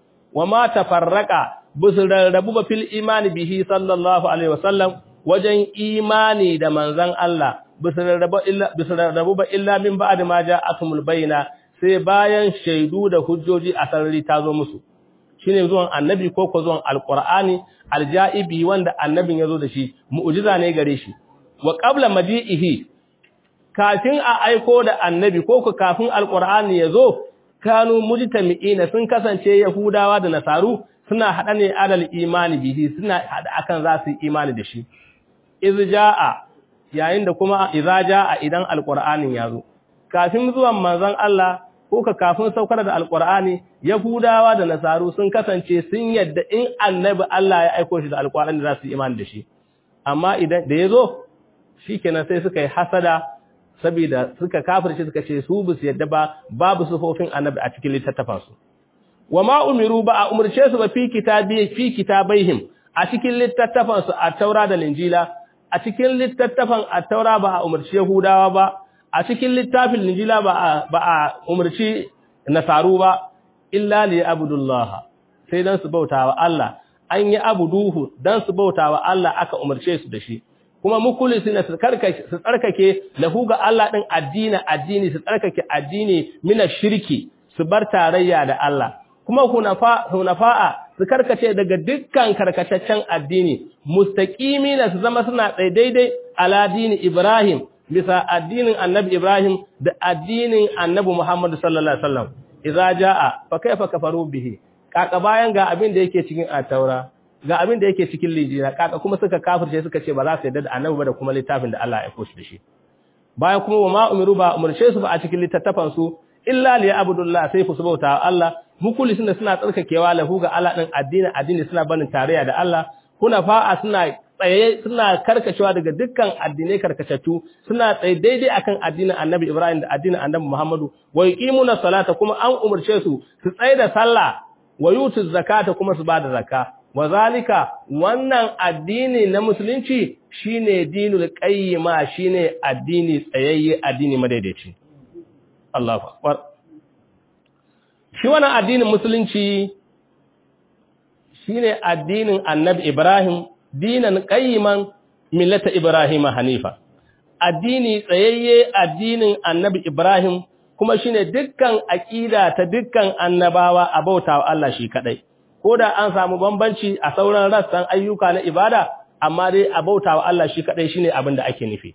wama tafarraqa bisu rarrabu ba fil imani bihi sallallahu alaihi wasallam wajen imani da manzan Allah bisa rarrabu ba illa min ba'd ma ja'atumul bayna sai bayan shaidu da hujjoji a sarari ta zo musu shine zuwan annabi ko ko zuwan alqur'ani aljaibi wanda annabin yazo da shi mu'jiza ne gare shi wa qabla maji'ihi kafin a aiko da annabi ko ko kafin alqur'ani yazo kanu mujtami'ina sun kasance yahudawa da nasaru suna hada ne adal imani bihi suna hada akan za su yi imani da shi iz jaa yayin da kuma idza jaa idan alqur'anin yazo kafin zuwan manzon Allah ko ka kafin saukar da alqur'ani yahudawa da nasaru sun kasance sun yadda in annabi Allah ya aika shi da alqur'ani za su yi imani da shi amma idan da yazo shikenan sai suka yi hasada saboda suka kafirce suka ce su bisu yadda ba babu sufofin annabi a cikin littattafansu wama umiru ba a umurce su ba fi kitabi fi kitabaihim a cikin littattafansu a taura da linjila a cikin littattafan a taura ba a umarci yahudawa ba a cikin littafin linjila ba a ba a umarci nasaru ba illa li abdullah sai dan su bautawa Allah an yi abuduhu dan su bautawa Allah aka umarce su da shi kuma mukulisina su karkake su tsarkake lahu ga Allah din addini addini su tsarkake addini mina shirki su bar tarayya da Allah kuma hunafa hunafa'a su karkace daga dukkan karkataccen addini mustaqimina su zama suna tsaye daidai ala dini Ibrahim bisa addinin Annabi Ibrahim da addinin Annabi Muhammad sallallahu alaihi wasallam idza jaa fa kaifa kafaru bihi kaka bayan ga abin da yake cikin at-taura ga abin da yake cikin lijira kaka kuma suka kafirce suka ce ba za su yarda da Annabi ba da kuma littafin da Allah ya aiko shi da shi bayan kuma wa ma umiru ba umurce su ba a cikin littattafan su illa li abudullah sai su bauta Allah mukulisin da suna tsarkakewa lahu ga Allah din addini addini suna barin tarayya da Allah kuna fa'a suna tsaye suna karkacewa daga dukkan addinai karkacatu suna tsaye daidai akan addinin Annabi Ibrahim da addinin Annabi Muhammadu wa yuqimuna salata kuma an umurce su su tsaye da sallah wa yutu zakata kuma su bada zakka wazalika wannan addini na musulunci shine dinul qayyima shine addini tsayayye addini madaidaici Allahu akbar shi wannan addinin musulunci shine addinin Annabi Ibrahim dinan qayyiman millata Ibrahim hanifa addini tsayayye addinin Annabi Ibrahim kuma shine dukkan aqida ta dukkan annabawa a bautawa Allah shi kadai ko da an samu bambanci a sauran rassan ayyuka na ibada amma dai a bautawa Allah shi kadai shine abin da ake nufi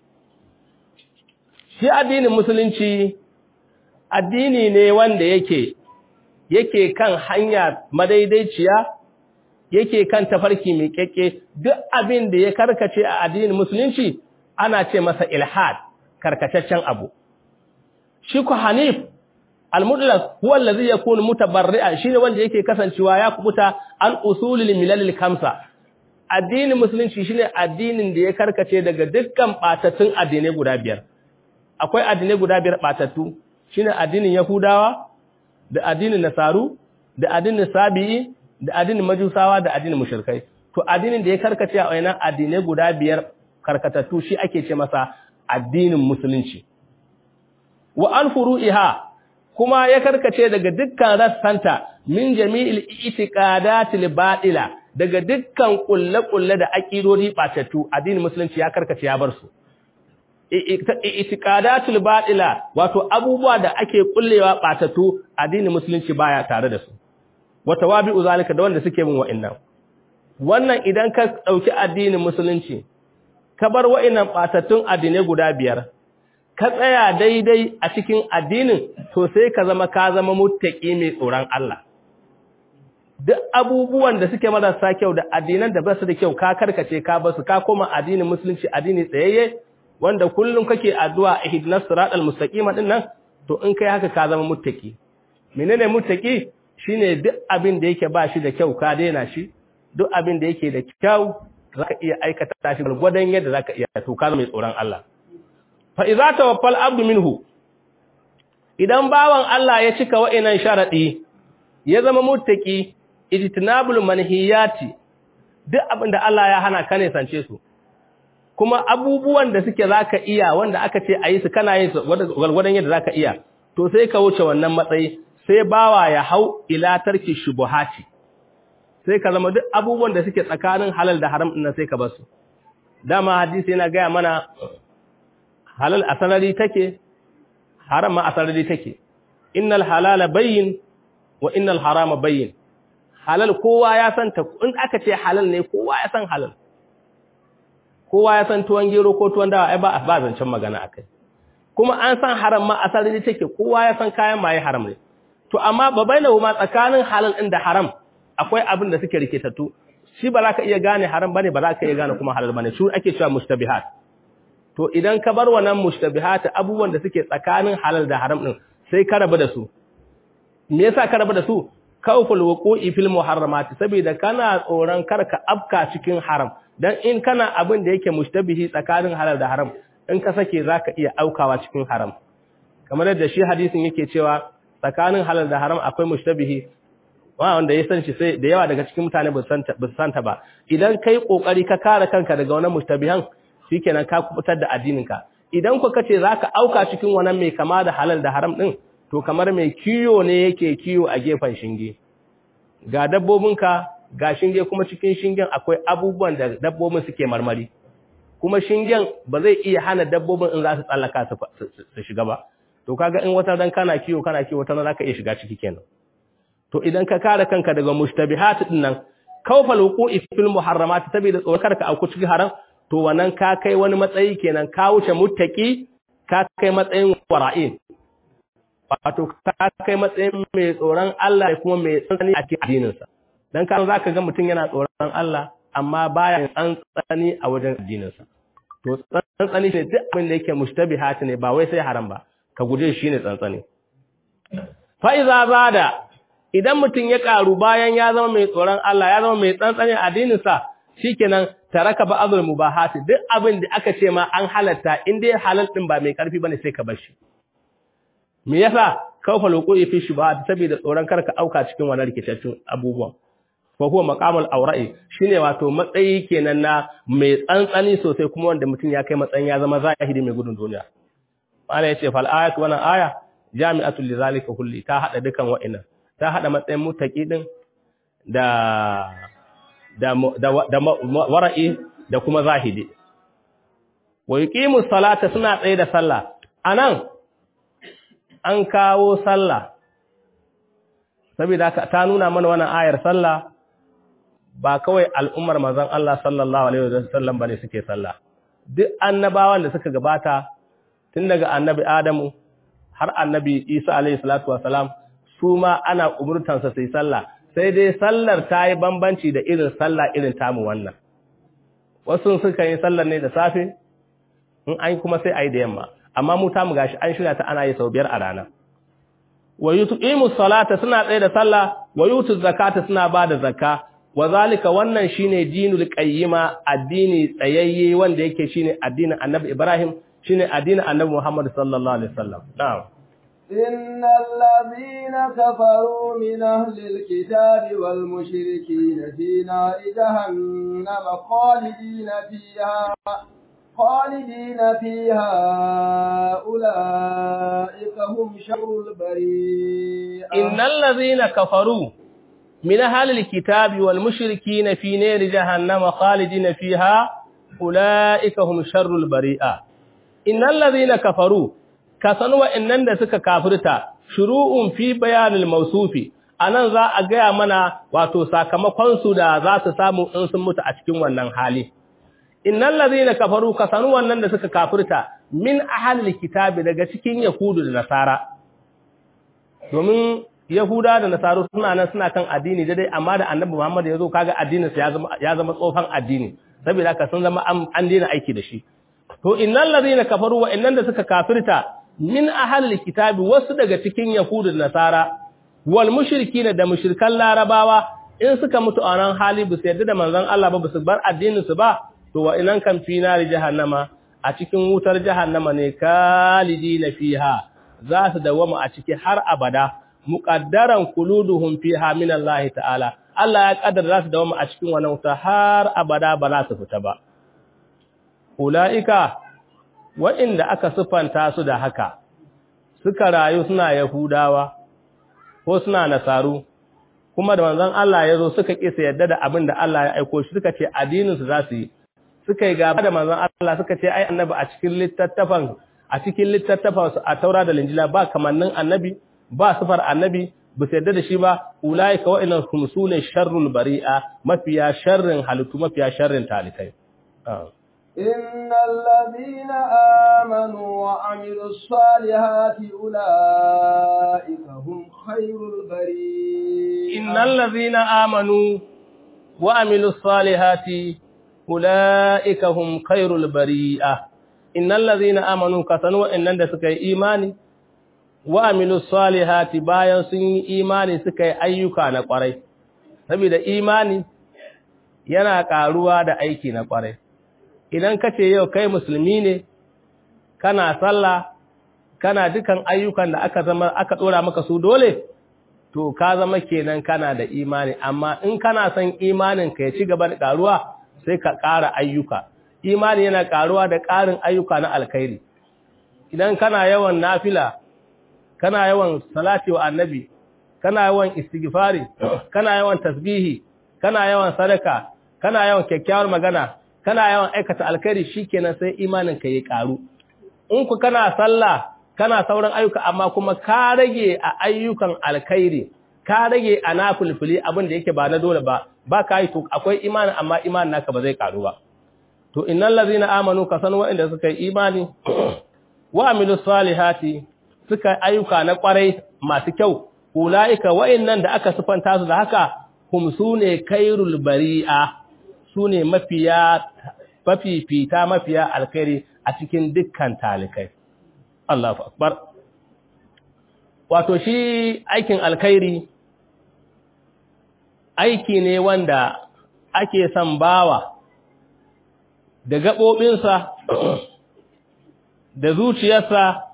shi addinin musulunci addini ne wanda yake yake kan hanya madaidaiciya yake kan tafarki mai kekke duk abin da ya karkace a addinin musulunci ana ce masa ilhad karkataccen abu shi ku hanif al-mutlaq huwa allazi yakunu mutabarri'an shine wanda yake kasancewa ya kubuta an usulil milalil kamsa addinin musulunci shine addinin da ya karkace daga dukkan batattun addinai guda biyar akwai addinai guda biyar batattu shine addinin yahudawa da addinin nasaru da addinin sabi'i da addinin majusawa da addinin mushrikai to addinin da ya karkace a wayannan addinai guda biyar karkatattu shi ake ce masa addinin musulunci wa an furu'iha kuma ya karkace daga dukkan rassanta min jami'il itiqadatil batila daga dukkan kulle-kulle da aqidodi batattu addinin musulunci ya karkace ya bar su itiqadatul batila wato abubuwa da ake kullewa batattu addinin musulunci baya tare da su wa tawabi'u zalika da wanda suke bin wa'annan wannan idan ka dauki addinin musulunci ka bar wa'annan batattun addinai guda biyar ka tsaya daidai a cikin addinin to sai ka zama ka zama muttaki mai tsoron Allah duk abubuwan da suke marasa kyau da addinan da ba su da kyau ka karkace ka basu ka koma addinin musulunci addini tsayayye wanda kullum kake addu'a ihdinas siratal mustaqim din nan to in kai haka ka zama muttaki menene muttaki shine duk abin da yake ba shi da kyau ka daina shi duk abin da yake da kyau zaka iya aikata shi gwargwadon yadda zaka iya to ka zama mai tsoron Allah fa idza tawaffal abdu minhu idan bawan Allah ya cika wa'innan sharadi ya zama muttaki ijtinabul manhiyati duk abin da Allah ya hana ka ne sance su kuma abubuwan da suke zaka iya wanda aka ce ayi su kana yin su gwargwadon yadda zaka iya to sai ka wuce wannan matsayi sai bawa ya hau ila tarki shubuhati sai ka zama duk abubuwan da suke tsakanin halal da haram din sai ka bar su dama hadisi yana gaya mana halal asarari take haram ma asarari take innal halala bayyin wa innal harama bayyin halal kowa ya san ta in aka ce halal ne kowa ya san halal kowa ya san tuwon gero ko tuwon dawa ai ba ba zancen magana akai kuma an san haram ma asarari take kowa ya san kayan maye haram ne to amma babainahu ma tsakanin halal din da haram akwai abin da suke rikitattu shi ba za ka iya gane haram bane ba za ka iya gane kuma halal bane shi ake cewa mustabihat to idan ka bar wannan mushtabihat abubuwan da suke tsakanin halal da haram din sai ka rabu da su me yasa ka rabu da su kawful wuqu'i fil muharramat saboda kana tsoron karka afka cikin haram dan in kana abin da yake mushtabihi tsakanin halal da haram in ka sake zaka iya aukawa cikin haram kamar yadda shi hadisin yake cewa tsakanin halal da haram akwai mushtabihi wanda ya san shi sai da yawa daga cikin mutane ba su santa ba idan kai kokari ka kare kanka daga wannan mushtabihan shikenan ka kubutar da addininka idan ku kace zaka auka cikin wannan mai kama da halal da haram din to kamar mai kiyo ne yake kiyo a gefen shinge ga dabbobinka ga shinge kuma cikin shingen akwai abubuwan da dabbobin suke marmari kuma shingen ba zai iya hana dabbobin in za su tsallaka su shiga ba to kaga in wata dan kana kiyo kana kiyo wata zaka iya shiga ciki kenan to idan ka kare kanka daga mushtabihat din nan kawfal wuqu'i fil muharramat saboda tsoron karka auku cikin haram to wannan ka kai wani matsayi kenan ka wuce muttaki ka kai matsayin wara'in wato ka kai matsayin mai tsoron Allah da kuma mai tsantsani a cikin addininsa dan kan zaka ga mutum yana tsoron Allah amma baya tsantsani a wajen addininsa to tsantsani ne duk abin da yake mushtabihat ne ba wai sai haram ba ka guje shi ne tsantsani fa iza zada idan mutum ya karu bayan ya zama mai tsoron Allah ya zama mai tsantsani a addininsa shikenan taraka ba azul mubahati duk abin da aka ce ma an halatta in dai halal din ba mai karfi bane sai ka bar shi me yasa kawfa loqo'i fi shubahat saboda tsoron karka auka cikin wannan rikitaccen abubuwan fa huwa maqamul awra'i shine wato matsayi kenan na mai tsantsani sosai kuma wanda mutum ya kai matsayin ya zama zahiri mai gudun duniya Allah ya ce fal ayatu wannan aya jami'atul lizalika kulli ta hada dukan wa'annan ta hada matsayin mutaki din da da da wara'i da kuma zahidi wa yuqimu salata suna tsaye da sallah anan an kawo sallah saboda ta nuna mana wannan ayar sallah ba kawai al'ummar manzon Allah sallallahu alaihi wasallam bane suke sallah duk annabawan da suka gabata tun daga annabi Adamu har annabi Isa alaihi salatu wasalam su ma ana umurtansa su yi sallah sai dai sallar ta yi bambanci da irin sallah irin tamu wannan wasu suka yi sallar ne da safe in an kuma sai a yi da yamma amma mu tamu gashi an shirya ta ana yi sau biyar a rana wa yuqimu salata suna tsaye da sallah wa yutu zakata suna ba da zakka wa zalika wannan shine dinul qayyima addini tsayayye wanda yake shine addinin annabi Ibrahim shine addinin annabi Muhammad sallallahu alaihi wasallam na'am إن الذين كفروا من أهل الكتاب والمشركين في نار جهنم خالدين فيها خالدين فيها أولئك هم شر البرية إن الذين كفروا من أهل الكتاب والمشركين في نار جهنم خالدين فيها أولئك هم شر البرية إن الذين كفروا كسنوا إنن da suka kafirta shuru'un fi bayanil mawsufi anan za a gaya mana wato sakamakon su da za su samu in sun mutu a cikin wannan hali innal ladhina kafaru kasanu wannan da suka kafirta min ahlil kitabi daga cikin yahudu da nasara domin yahuda da nasaru suna nan suna kan addini dai amma da annabi Muhammad ya zo kaga addinin sa ya zama ya zama tsofan addini saboda haka sun zama an daina aiki da shi to innal ladhina kafaru wa innan da suka kafirta min ahlil kitabi wasu daga cikin yahudu da nasara wal mushrikin da mushrikan larabawa in suka mutu a nan hali ba su yarda da manzon Allah ba ba su bar addinin su ba to wa inan kan fi nari jahannama a cikin wutar jahannama ne kalidina fiha za su dawama a ciki har abada muqaddaran kuluduhum fiha min Allah ta'ala Allah ya kaddara za su dawama a cikin wannan wuta har abada ba za su fita ba ulaika wa'inda aka sufanta su da haka suka rayu suna yahudawa ko suna nasaru kuma da manzon Allah ya zo suka kisa yadda da abin da Allah ya aiko shi suka ce addinin su za su yi suka yi gaba da manzon Allah suka ce ai annabi a cikin littattafan a cikin littattafan su a Taura da Injila ba kamannin annabi ba sifar annabi ba su yadda da shi ba ulaika wa inna hum sune sharrul bari'a mafiya sharrin halittu mafiya sharrin talikai إن الذين آمنوا وعملوا الصالحات أولئك هم خير البرية إن الذين آمنوا وعملوا الصالحات أولئك هم خير البرية إن الذين آمنوا كسنوا إن عند سكي إيماني وعملوا الصالحات bayan sun yi imani suka yi ayyuka na kwarai saboda imani yana karuwa da aiki na kwarai idan ka ce yau kai musulmi ne kana sallah kana dukan ayyukan da aka zama aka dora maka su dole to ka zama kenan kana da imani amma in kana son imanin ka ya ci gaba da karuwa sai ka ƙara ayyuka imani yana karuwa da ƙarin ayyuka na alkhairi idan kana yawan nafila kana yawan salati wa annabi kana yawan istighfari kana yawan tasbihi kana yawan sadaka kana yawan kyakkyawar magana kana yawan aikata alkhairi shikenan sai imanin ka ya karu in ku kana sallah kana sauran ayyuka amma kuma ka rage a ayyukan alkhairi ka rage a nafilfili abin da yake ba na dole ba ba ka yi to akwai imani amma imanin naka ba zai karu ba to innal ladzina amanu ka san wa'anda suka yi imani wa amilus salihati suka ayyuka na kwarai masu kyau ulaika wa'annan da aka sifanta su da haka hum sune kairul bari'a sune mafiya mafifita mafiya alkhairi a cikin dukkan talikai Allahu akbar wato shi aikin alkhairi aiki ne wanda ake son bawa da gaɓoɓinsa da zuciyarsa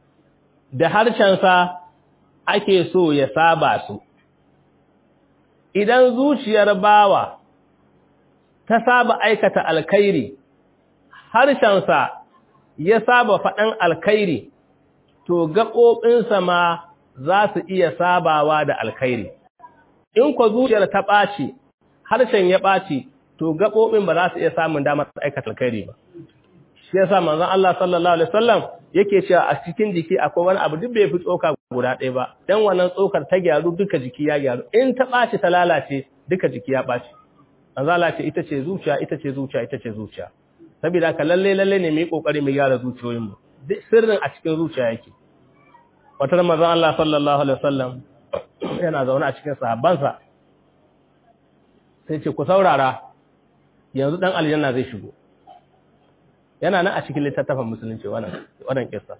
da harshensa ake so ya saba su idan zuciyar bawa ta saba aikata alkhairi harshensa ya saba faɗan alkhairi to gaɓoɓinsa ma za su iya sabawa da alkhairi in ko zuciyar ta ɓaci harshen ya ɓaci to gaɓoɓin ba za su iya samun damar aikata alkhairi ba shi yasa manzon Allah sallallahu alaihi wasallam yake cewa a cikin jiki akwai wani abu duk bai fi tsoka guda ɗaya ba dan wannan tsokar ta gyaru duka jiki ya gyaru in ta ɓaci ta lalace duka jiki ya ɓaci manzon Allah ce ita ce zuciya ita ce zuciya ita ce zuciya saboda haka lalle lalle ne mu yi kokari mu gyara zuciyoyin mu duk sirrin a cikin zuciya yake wata manzon Allah sallallahu alaihi wasallam yana zaune a cikin sahabbansa sai ce ku saurara yanzu dan aljanna zai shigo yana nan a cikin littattafan musulunci wannan wannan kissa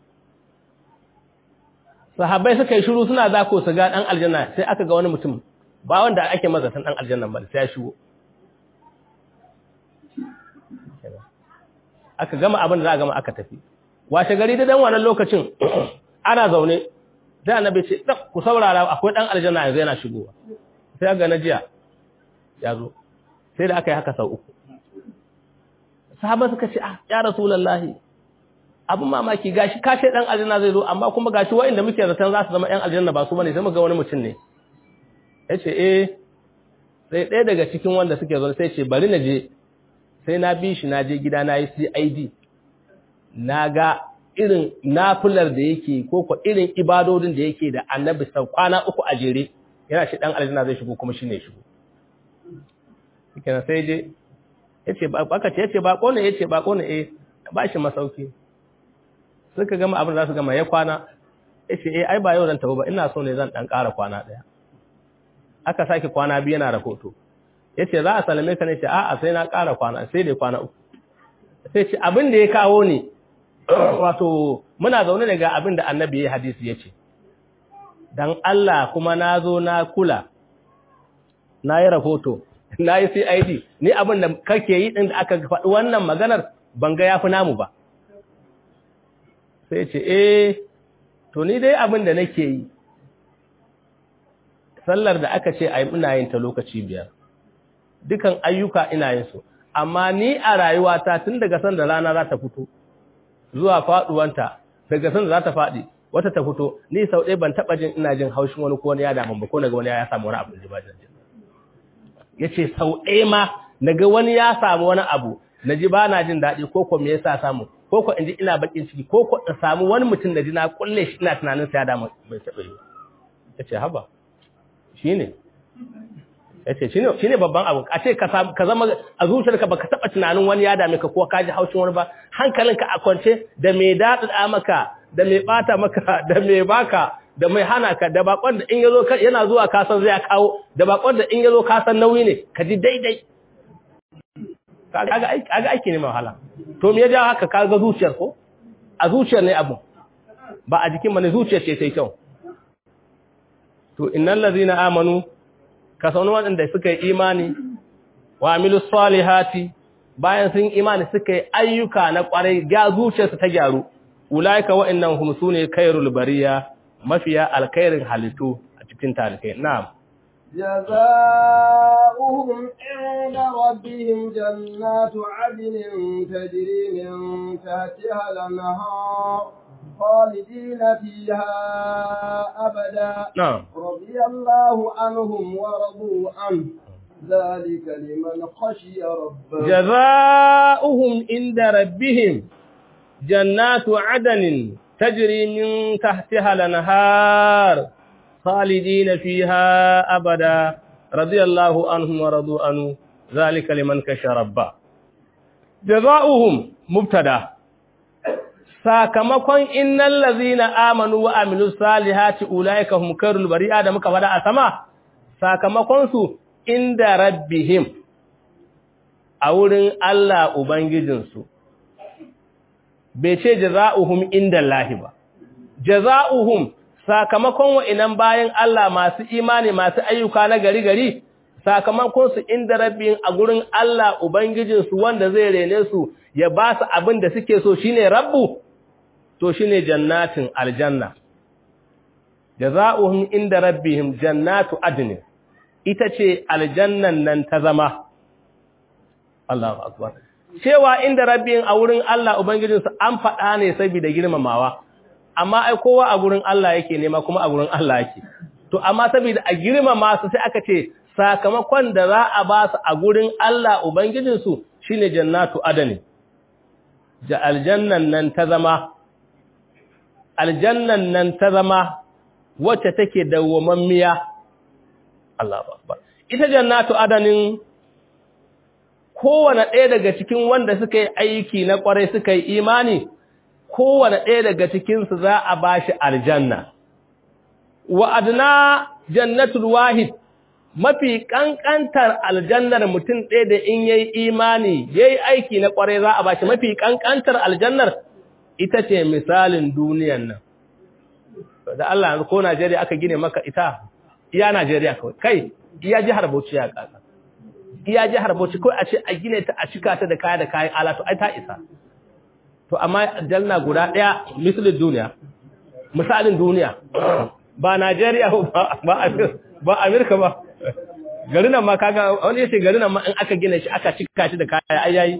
sahabbai suka yi shiru suna zako su ga dan aljanna sai aka ga wani mutum ba wanda ake mazatan dan aljanna ba sai ya shigo aka gama abin da za a gama aka tafi washe gari da dan wannan lokacin ana zaune sai annabi ce ku saurara akwai dan aljanna yanzu yana shigowa sai ga na jiya ya zo sai da aka yi haka sau uku sahaba suka ce ah ya rasulullahi abin mamaki gashi kashe dan aljanna zai zo amma kuma gashi wa'inda muke zaton za su zama yan aljanna ba su bane sai muga wani mutum ne yace eh sai ɗaya daga cikin wanda suke zo sai ce bari na je sai na bi shi na je gida na yi CID na ga irin nafular da yake ko ko irin ibadodin da yake da annabi sau kwana uku a jere yana shi dan aljanna zai shigo kuma shine shigo kenan sai je yace ba aka ce yace bako ne yace bako ne eh ba shi masauki suka gama abin da su gama ya kwana yace eh ai ba yau zan tafi ba ina so ne zan dan ƙara kwana daya aka sake kwana biyu yana rahoto yace za a salame ka ne ce a'a sai na ƙara kwana sai dai kwana uku sai ce abin da ya kawo ni wato muna zaune ne ga abin da annabi ya hadisi yace dan Allah kuma na zo na kula na yi rahoto na yi CID ni abin da kake yi ɗin da aka faɗi wannan maganar ban ga ya fi namu ba sai ce eh to ni dai abin da nake yi sallar da aka ce a yi ina yin ta lokaci biyar dukan ayyuka ina yin su amma ni a rayuwata tun daga san da rana za ta fito zuwa faɗuwanta daga san da za ta faɗi wata ta fito ni sau ɗaya ban taɓa jin ina jin haushin wani ko wani ya damu ba ko daga wani ya samu wani abu da ba jin ya ce sau ɗaya ma naga wani ya samu wani abu na ji ba na jin daɗi ko ko me yasa samu ko ko in ji ina bakin ciki ko ko in samu wani mutum da ji na kulle shi ina tunanin sa ya damu bai taɓa yi ya ce haba shi ne ya ce shi ne babban abu a ce ka zama a zuciyarka baka taɓa tunanin wani ya dame ka ko ka ji haushin wani ba hankalinka a kwance da mai daɗaɗa maka da mai ɓata maka da mai baka da mai hana ka da bakon da in yazo yana zuwa kasan zai kawo da bakon da in yazo kasan nauyi ne ka ji daidai kaga aiki kaga aiki ne mai wahala to me ya jawo haka kaga zuciyar ko a zuciyar ne abu ba a jikin bane zuciyar ce sai kyau to innal ladina amanu ka saunu wadanda suka yi imani wa amilus salihati bayan sun imani suka yi ayyuka na kwarai ga zuciyarsu ta gyaru ulaika wa'annan hum sune khairul bariya mafiya alkhairin halittu a cikin talikai na'am جزاؤهم عند ربهم جنات عدن تجري من تحتها الأنهار خالدين فيها أبدا نعم رضي الله عنهم ورضوا عنه ذلك لمن خشي ربه جزاؤهم عند ربهم جنات عدن تجري من تحتها الانهار خالدين فيها ابدا رضي الله عنهم ورضوا عنه ذلك لمن كشى ربه جزاؤهم مبتدا sakamakon innal ladzina amanu wa amilus salihati ulaika hum karul bari'a da muka fada a sama sakamakon su inda rabbihim a wurin Allah ubangijinsu bai ce jaza'uhum inda Allahi ba jaza'uhum sakamakon wa'inan bayan Allah masu imani masu ayyuka na gari gari sakamakon su inda rabbin a gurin Allah ubangijinsu wanda zai rene su ya ba su abin da suke so shine rabbu to shine jannatin aljanna jaza'uhum inda rabbihim jannatu adn ita ce aljannan nan ta zama Allahu akbar cewa inda rabbin a wurin Allah ubangijinsu an faɗa ne saboda girmamawa amma ai kowa a gurin Allah yake nema kuma a gurin Allah yake to amma saboda a girmama su sai aka ce sakamakon da za a ba su a gurin Allah ubangijinsu shine jannatu adani ja aljannan nan ta zama aljannan nan ta zama wacce take dawwamammiya Allahu akbar ita jannatu adanin kowane ɗaya daga cikin wanda suka yi aiki na ƙwarai suka yi imani kowane ɗaya daga cikinsu za a ba shi aljanna wa adna jannatul wahid mafi ƙanƙantar aljannar mutum ɗaya da in yayi imani yayi aiki na ƙwarai za a ba shi mafi ƙanƙantar aljannar ita ce misalin duniyan nan da Allah ko Najeriya aka gine maka ita iya Najeriya kawai kai iya jihar Bauchi ya kasa iya jihar Bauchi kawai a ce a gine ta a cika ta da kaya da kayan alatu ai ta isa to amma janna guda daya misalin duniya misalin duniya ba Najeriya ba ba ba Amerika ba garin nan ma kaga wani yace garin nan ma in aka gina shi aka cika shi da kaya ai yayi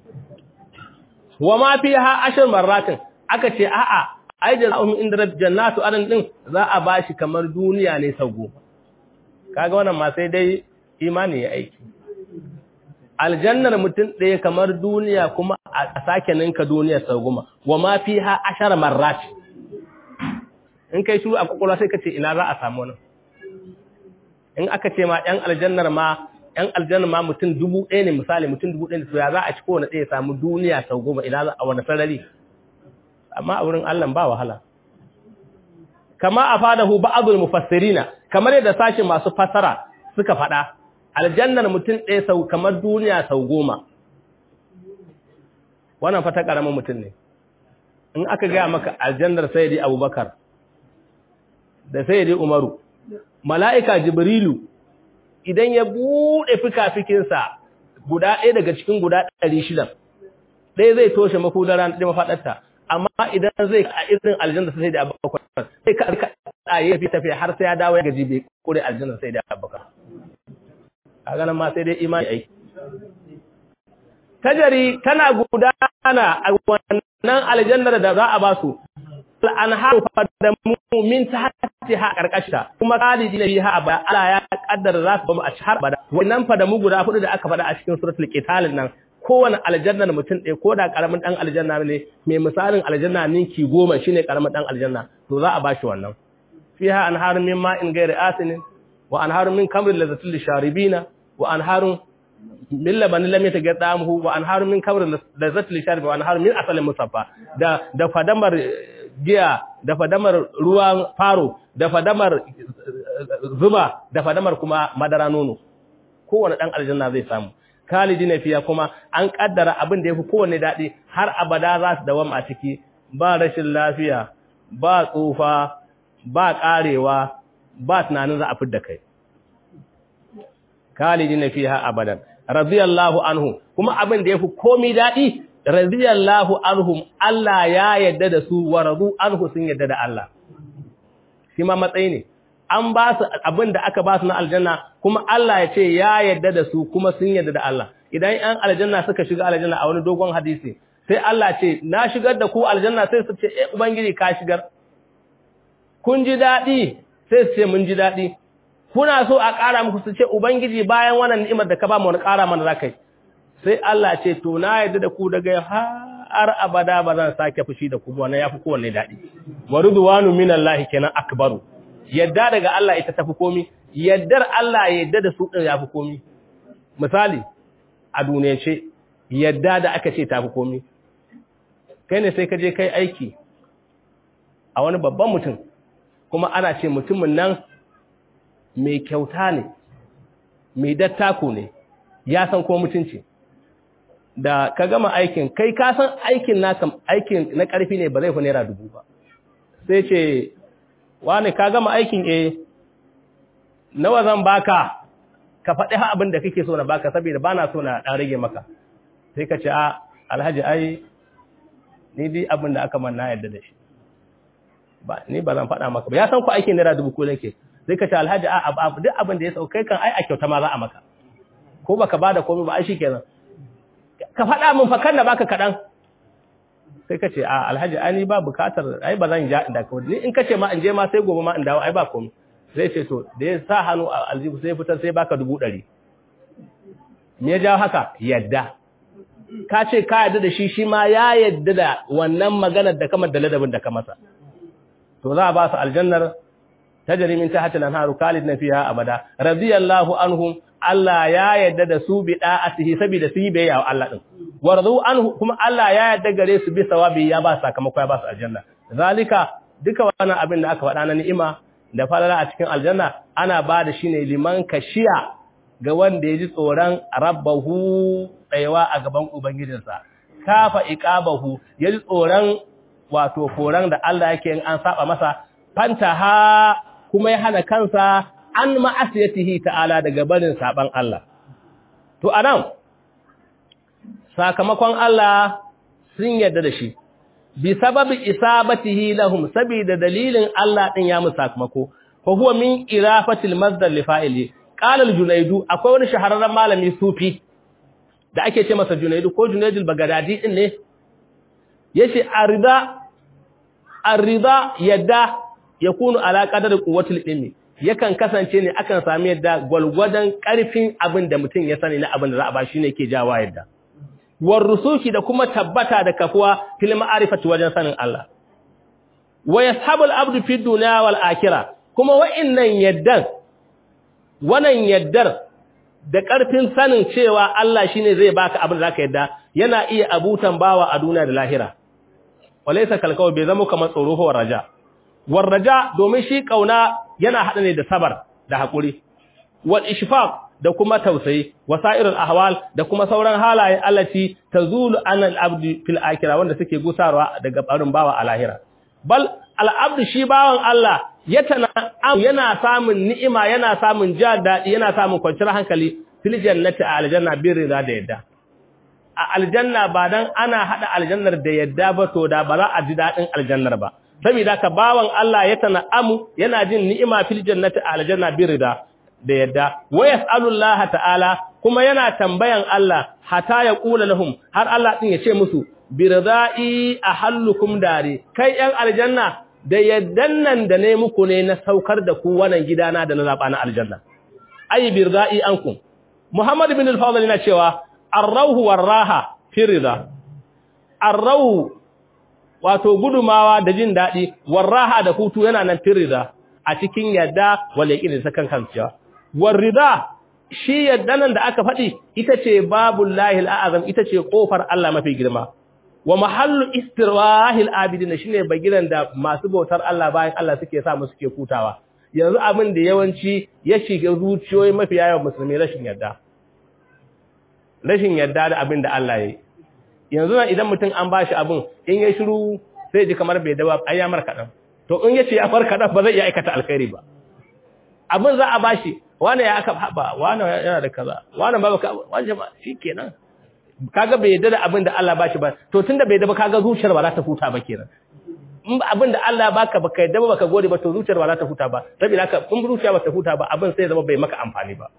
wa ma fiha ashar marratin aka ce a'a ai da lahum inda jannatu adan din za a bashi kamar duniya ne sau goma kaga wannan ma sai dai imani ya aiki aljannar mutum ɗaya kamar duniya kuma a sake ninka duniya sau goma wa ma fiha ashar marrat in kai shuru a kwakwalwa sai ka ce ina za a samu nan in aka ce ma ɗan aljannar ma ‘yan aljanna ma mutum dubu ɗaya ne misali mutum dubu ɗaya ne to ya za a ci kowane ɗaya samu duniya sau goma ina za a wani sarari amma a wurin Allah ba wahala kama a fadahu ba'adul mufassirina kamar yadda sashin masu fasara suka faɗa aljannar mutum ɗaya sau kamar duniya sau goma wannan fata ƙaramin mutum ne in aka gaya maka aljannar sayyidi abubakar da sayyidi umaru mala'ika jibrilu idan ya buɗe fika-fikinsa guda ɗaya daga cikin guda ɗari shidan ɗaya zai toshe mafudara ɗaya mafaɗarta amma idan zai a irin aljanna sai da abubakar sai ka rika tsaye fi tafiya har sai ya dawo ya gaji bai kure aljanna sai da abubakar a ganin ma sai dai imani ai tajari tana gudana a wannan aljannar da za a ba su al'anharu fadamu min tahtiha karkashta kuma khalidina fiha abada Allah ya kaddara za su bamu a har abada wannan fadamu guda hudu da aka fada a cikin suratul qital nan kowane aljannar mutum ɗaya ko da karamin dan aljanna ne mai misalin aljanna ninki goma shine karamin dan aljanna to za a bashi wannan fiha anharun min ma'in ghairi asin wa anharun min kamrin lazzatil lisharibina wa anharun min labanin lam yatagaddamuhu wa anharun min kamrin lazzatil lisharibina wa anharun min asalin musaffa da da fadamar giya da fadamar ruwan faro da fadamar zuba da fadamar kuma madara nono kowane dan aljanna zai samu kalidina fiya kuma an kaddara abin da yafi kowanne dadi har abada za su dawam a ciki ba rashin lafiya ba tsufa ba karewa ba tunanin za a fidda kai kalidina fiha abadan radiyallahu anhu kuma abin da yafi komai dadi radiyallahu anhum Allah ya yadda da su wa radu anhu sun yadda da Allah shi ma matsayi ne an ba su abin da aka ba su na aljanna kuma Allah ya ce ya yadda da su kuma sun yadda da Allah idan an aljanna suka shiga aljanna a wani dogon hadisi sai Allah ce na shigar da ku aljanna sai su ce eh ubangiji ka shigar kun ji dadi sai su ce mun ji dadi kuna so a ƙara muku su ce ubangiji bayan wannan ni'imar da ka ba mu wani ƙara mana zakai sai Allah ce to na yadda da ku daga har abada ba zan sake fushi da ku ba wannan yafi kowanne dadi wa ridwanu minallahi kenan akbaru yadda daga Allah ita tafi komi yaddar Allah yadda da su din yafi komi misali a duniyance yadda da aka ce tafi komi kai ne sai ka je kai aiki a wani babban mutum kuma ana ce mutumin nan mai kyauta ne mai dattako ne ya san ko mutunci da ka gama aikin kai ka san aikin naka aikin na ƙarfi ne ba zai fi naira dubu ba sai ce wani ka gama aikin eh nawa zan baka ka faɗi ha abin da kake so na baka saboda ba na so na ɗan rage maka sai ka ce a alhaji ai ni dai abin da aka man na yadda da shi ba ni ba zan faɗa maka ba ya san ku aikin naira dubu ko nake sai ka ce alhaji a abu duk abin da ya sauka kan ai a kyauta ma za a maka ko baka bada komai ba ai shikenan ka faɗa min fa kan da baka kaɗan sai ka ce a alhaji ani ba bukatar ai ba zan ja inda ka ni in ka ce ma in je ma sai gobe ma in dawo ai ba komai zai ce to da ya sa hannu a aljihu sai fitar sai baka dubu ɗari me ya jawo haka yadda ka ce ka yadda da shi shi ma ya yadda da wannan maganar da kamar da ladabin da ka masa to za a ba su aljannar tajri min tahtiha al-anharu khalidina fiha abada radiyallahu anhum Allah ya yadda da su bi da'atihi saboda su yi bayya wa Allah din warzu anhu kuma Allah ya yadda gare su bi sawabi ya ba sakamako ya ba su aljanna zalika duka wannan abin da aka faɗa na ni'ima da falala a cikin aljanna ana ba da shi ne liman kashiya ga wanda ya ji tsoron rabbahu tsayawa a gaban ubangijinsa kafa iqabahu ya ji tsoron wato koran da Allah yake in an saba masa fantaha kuma ya hana kansa an ma'asiyatihi ta'ala daga barin saban Allah to anan sakamakon Allah sun yarda da shi bi sababi isabatihi lahum sabida dalilin Allah din ya musu sakamako fa huwa min irafatil masdar li fa'ili qala al-junaydu akwai wani shahararren malami sufi da ake ce masa junaydu ko junaydul bagadadi din ne yace arida arida yadda yakunu ala qadar quwwatil ilmi yakan kasance ne akan sami yadda gwalgwadan karfin abin da mutum ya sani na abin da za a ba shi ne ke jawa yadda war rusuki da kuma tabbata da kafuwa fil ma'arifati wajen sanin Allah wa yashabul abdu fi dunya wal akhirah kuma wa'innan yaddan wannan yaddar da ƙarfin sanin cewa Allah shine zai baka abin da zaka yadda yana iya abutan bawa a duniya da lahira walaysa kalkaw bai zama kamar tsoro ko raja war raja domin shi kauna yana hada ne da sabar da hakuri wal ishfaq da kuma tausayi wasairul ahwal da kuma sauran halaye allati tazulu anal abdi fil akhirah wanda suke gusarwa daga barin bawa a lahira bal al abdu shi bawan Allah yana samun ni'ima yana samun ja daɗi yana samun kwanciyar hankali fil jannati a aljanna bin rida da yadda a aljanna ba dan ana hada aljannar da yadda ba to da ba za a ji daɗin aljannar ba saboda ka bawan Allah ya tana'amu yana jin ni'ima fil jannati a aljanna bin rida da yadda wa yas'alullaha ta'ala kuma yana tambayan Allah hata ya kula lahum har Allah din ya ce musu birdai ahallukum dari kai yan aljanna da yaddan nan da ne muku ne na saukar da ku wannan gidana da na zaba na aljanna ay birdai ankum muhammad ibn al-fadl yana cewa ar-rauhu war-raha fi rida ar-rauhu wato gudumawa da jin dadi war-raha da hutu yana nan fi rida a cikin yadda wala yaqin sakan kanciya war-rida shi yaddanan da aka faɗi ita ce babul lahil a'azam ita ce kofar Allah mafi girma wa mahallu istirwahil abidin shine bagiran da masu bautar Allah bayan Allah suke sa mu suke kutawa yanzu abin da yawanci ya shiga zuciyoyi mafi yawan musulmi rashin yarda rashin yarda da abin da Allah yayi yanzu nan idan mutum an bashi abin in ya shiru sai ji kamar bai dawa ai ya marka to in yace ya farka dan ba zai iya aikata alkhairi ba abin za a bashi wani ya aka haba wani yana da kaza wani ba ka wani ba shikenan kaga bai yadda da abin da Allah bashi ba to tunda bai yadda ba kaga zuciyar ba za ta huta ba kenan in abin da Allah baka baka yadda ba baka gode ba to zuciyar ba za ta huta ba saboda haka in zuciya ba ta huta ba abin sai zama bai maka amfani ba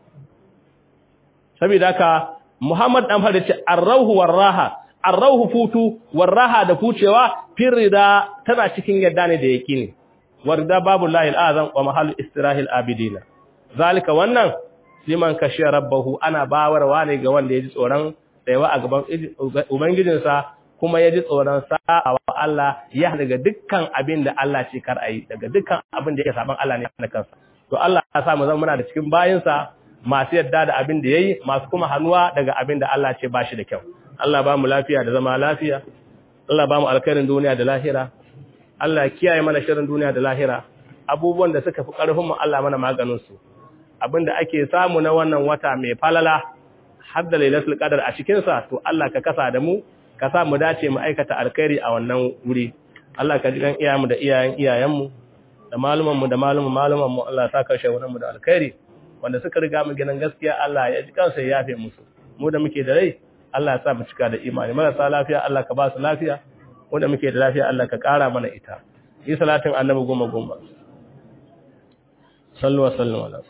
saboda haka Muhammad dan fara ce ar-rauhu war-raha ar-rauhu futu war-raha da fucewa firida tana cikin yadda ne da yaqini warda babu lahil azam wa mahallu istirahil abidina zalika wannan liman kashiya rabbahu ana bawarwa ne ga wanda ya ji tsoron tsayawa a gaban Ubangijinsa kuma ya ji tsoron sa'a wa Allah ya daga dukkan abin da Allah ce kar a yi, daga dukkan abin da ya saban Allah ne na kansa. To Allah ya sa mu zama muna da cikin bayinsa masu yadda da abin da ya yi, masu kuma hannuwa daga abin da Allah ce ba shi da kyau. Allah ba mu lafiya da zama lafiya, Allah ba mu alkhairin duniya da lahira, Allah kiyaye mana shirin duniya da lahira, abubuwan da suka fi ƙarfin mu Allah mana maganinsu. Abin da ake samu na wannan wata mai falala, har da lailatul qadar a cikin sa to Allah ka kasa da mu ka sa mu dace mu aikata alkhairi a wannan wuri Allah ka ji kan iyayenmu da iyayen iyayenmu da maluman mu da maluman maluman mu Allah ta kashe wannan mu da alkhairi wanda suka riga mu gidan gaskiya Allah ya ji kansa ya yafe musu mu da muke da rai Allah ya sa mu cika da imani marasa lafiya Allah ka ba su lafiya mu da muke da lafiya Allah ka kara mana ita yi salatin annabi goma goma sallu wa sallu ala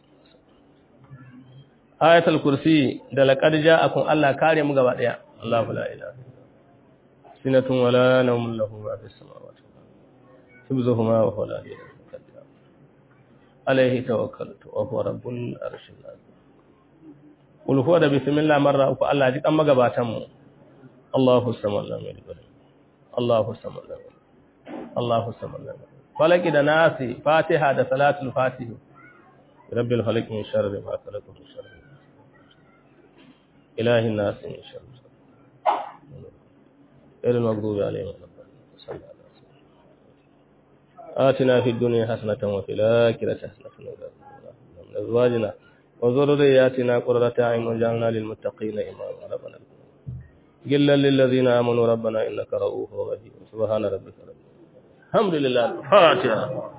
ayatul kursi da laqad ja'akum Allah kare mu gaba daya Allahu la ilaha sinatun wala nawmun lahu ma fis samawati hibzuhuma wa huwa la ilaha illa alayhi tawakkaltu wa huwa rabbul arshil azim qul huwa da bismillah marra uku Allah ji kan magabatan mu Allahu samad lam yalid Allahu samad lam yalid Allahu samad lam yalid falaki da nasi fatiha da salatul fatih rabbil falaq min sharri ma khalaq min sharri ilahi nas min sharri غير المغضوب عليهم ولا الضالين آتنا في الدنيا حسنة وفي الآخرة حسنة من أزواجنا وذرياتنا قرة أعين واجعلنا للمتقين إماما ربنا جلا للذين آمنوا ربنا إنك رؤوف رحيم سبحان ربك رب الحمد لله الفاتحة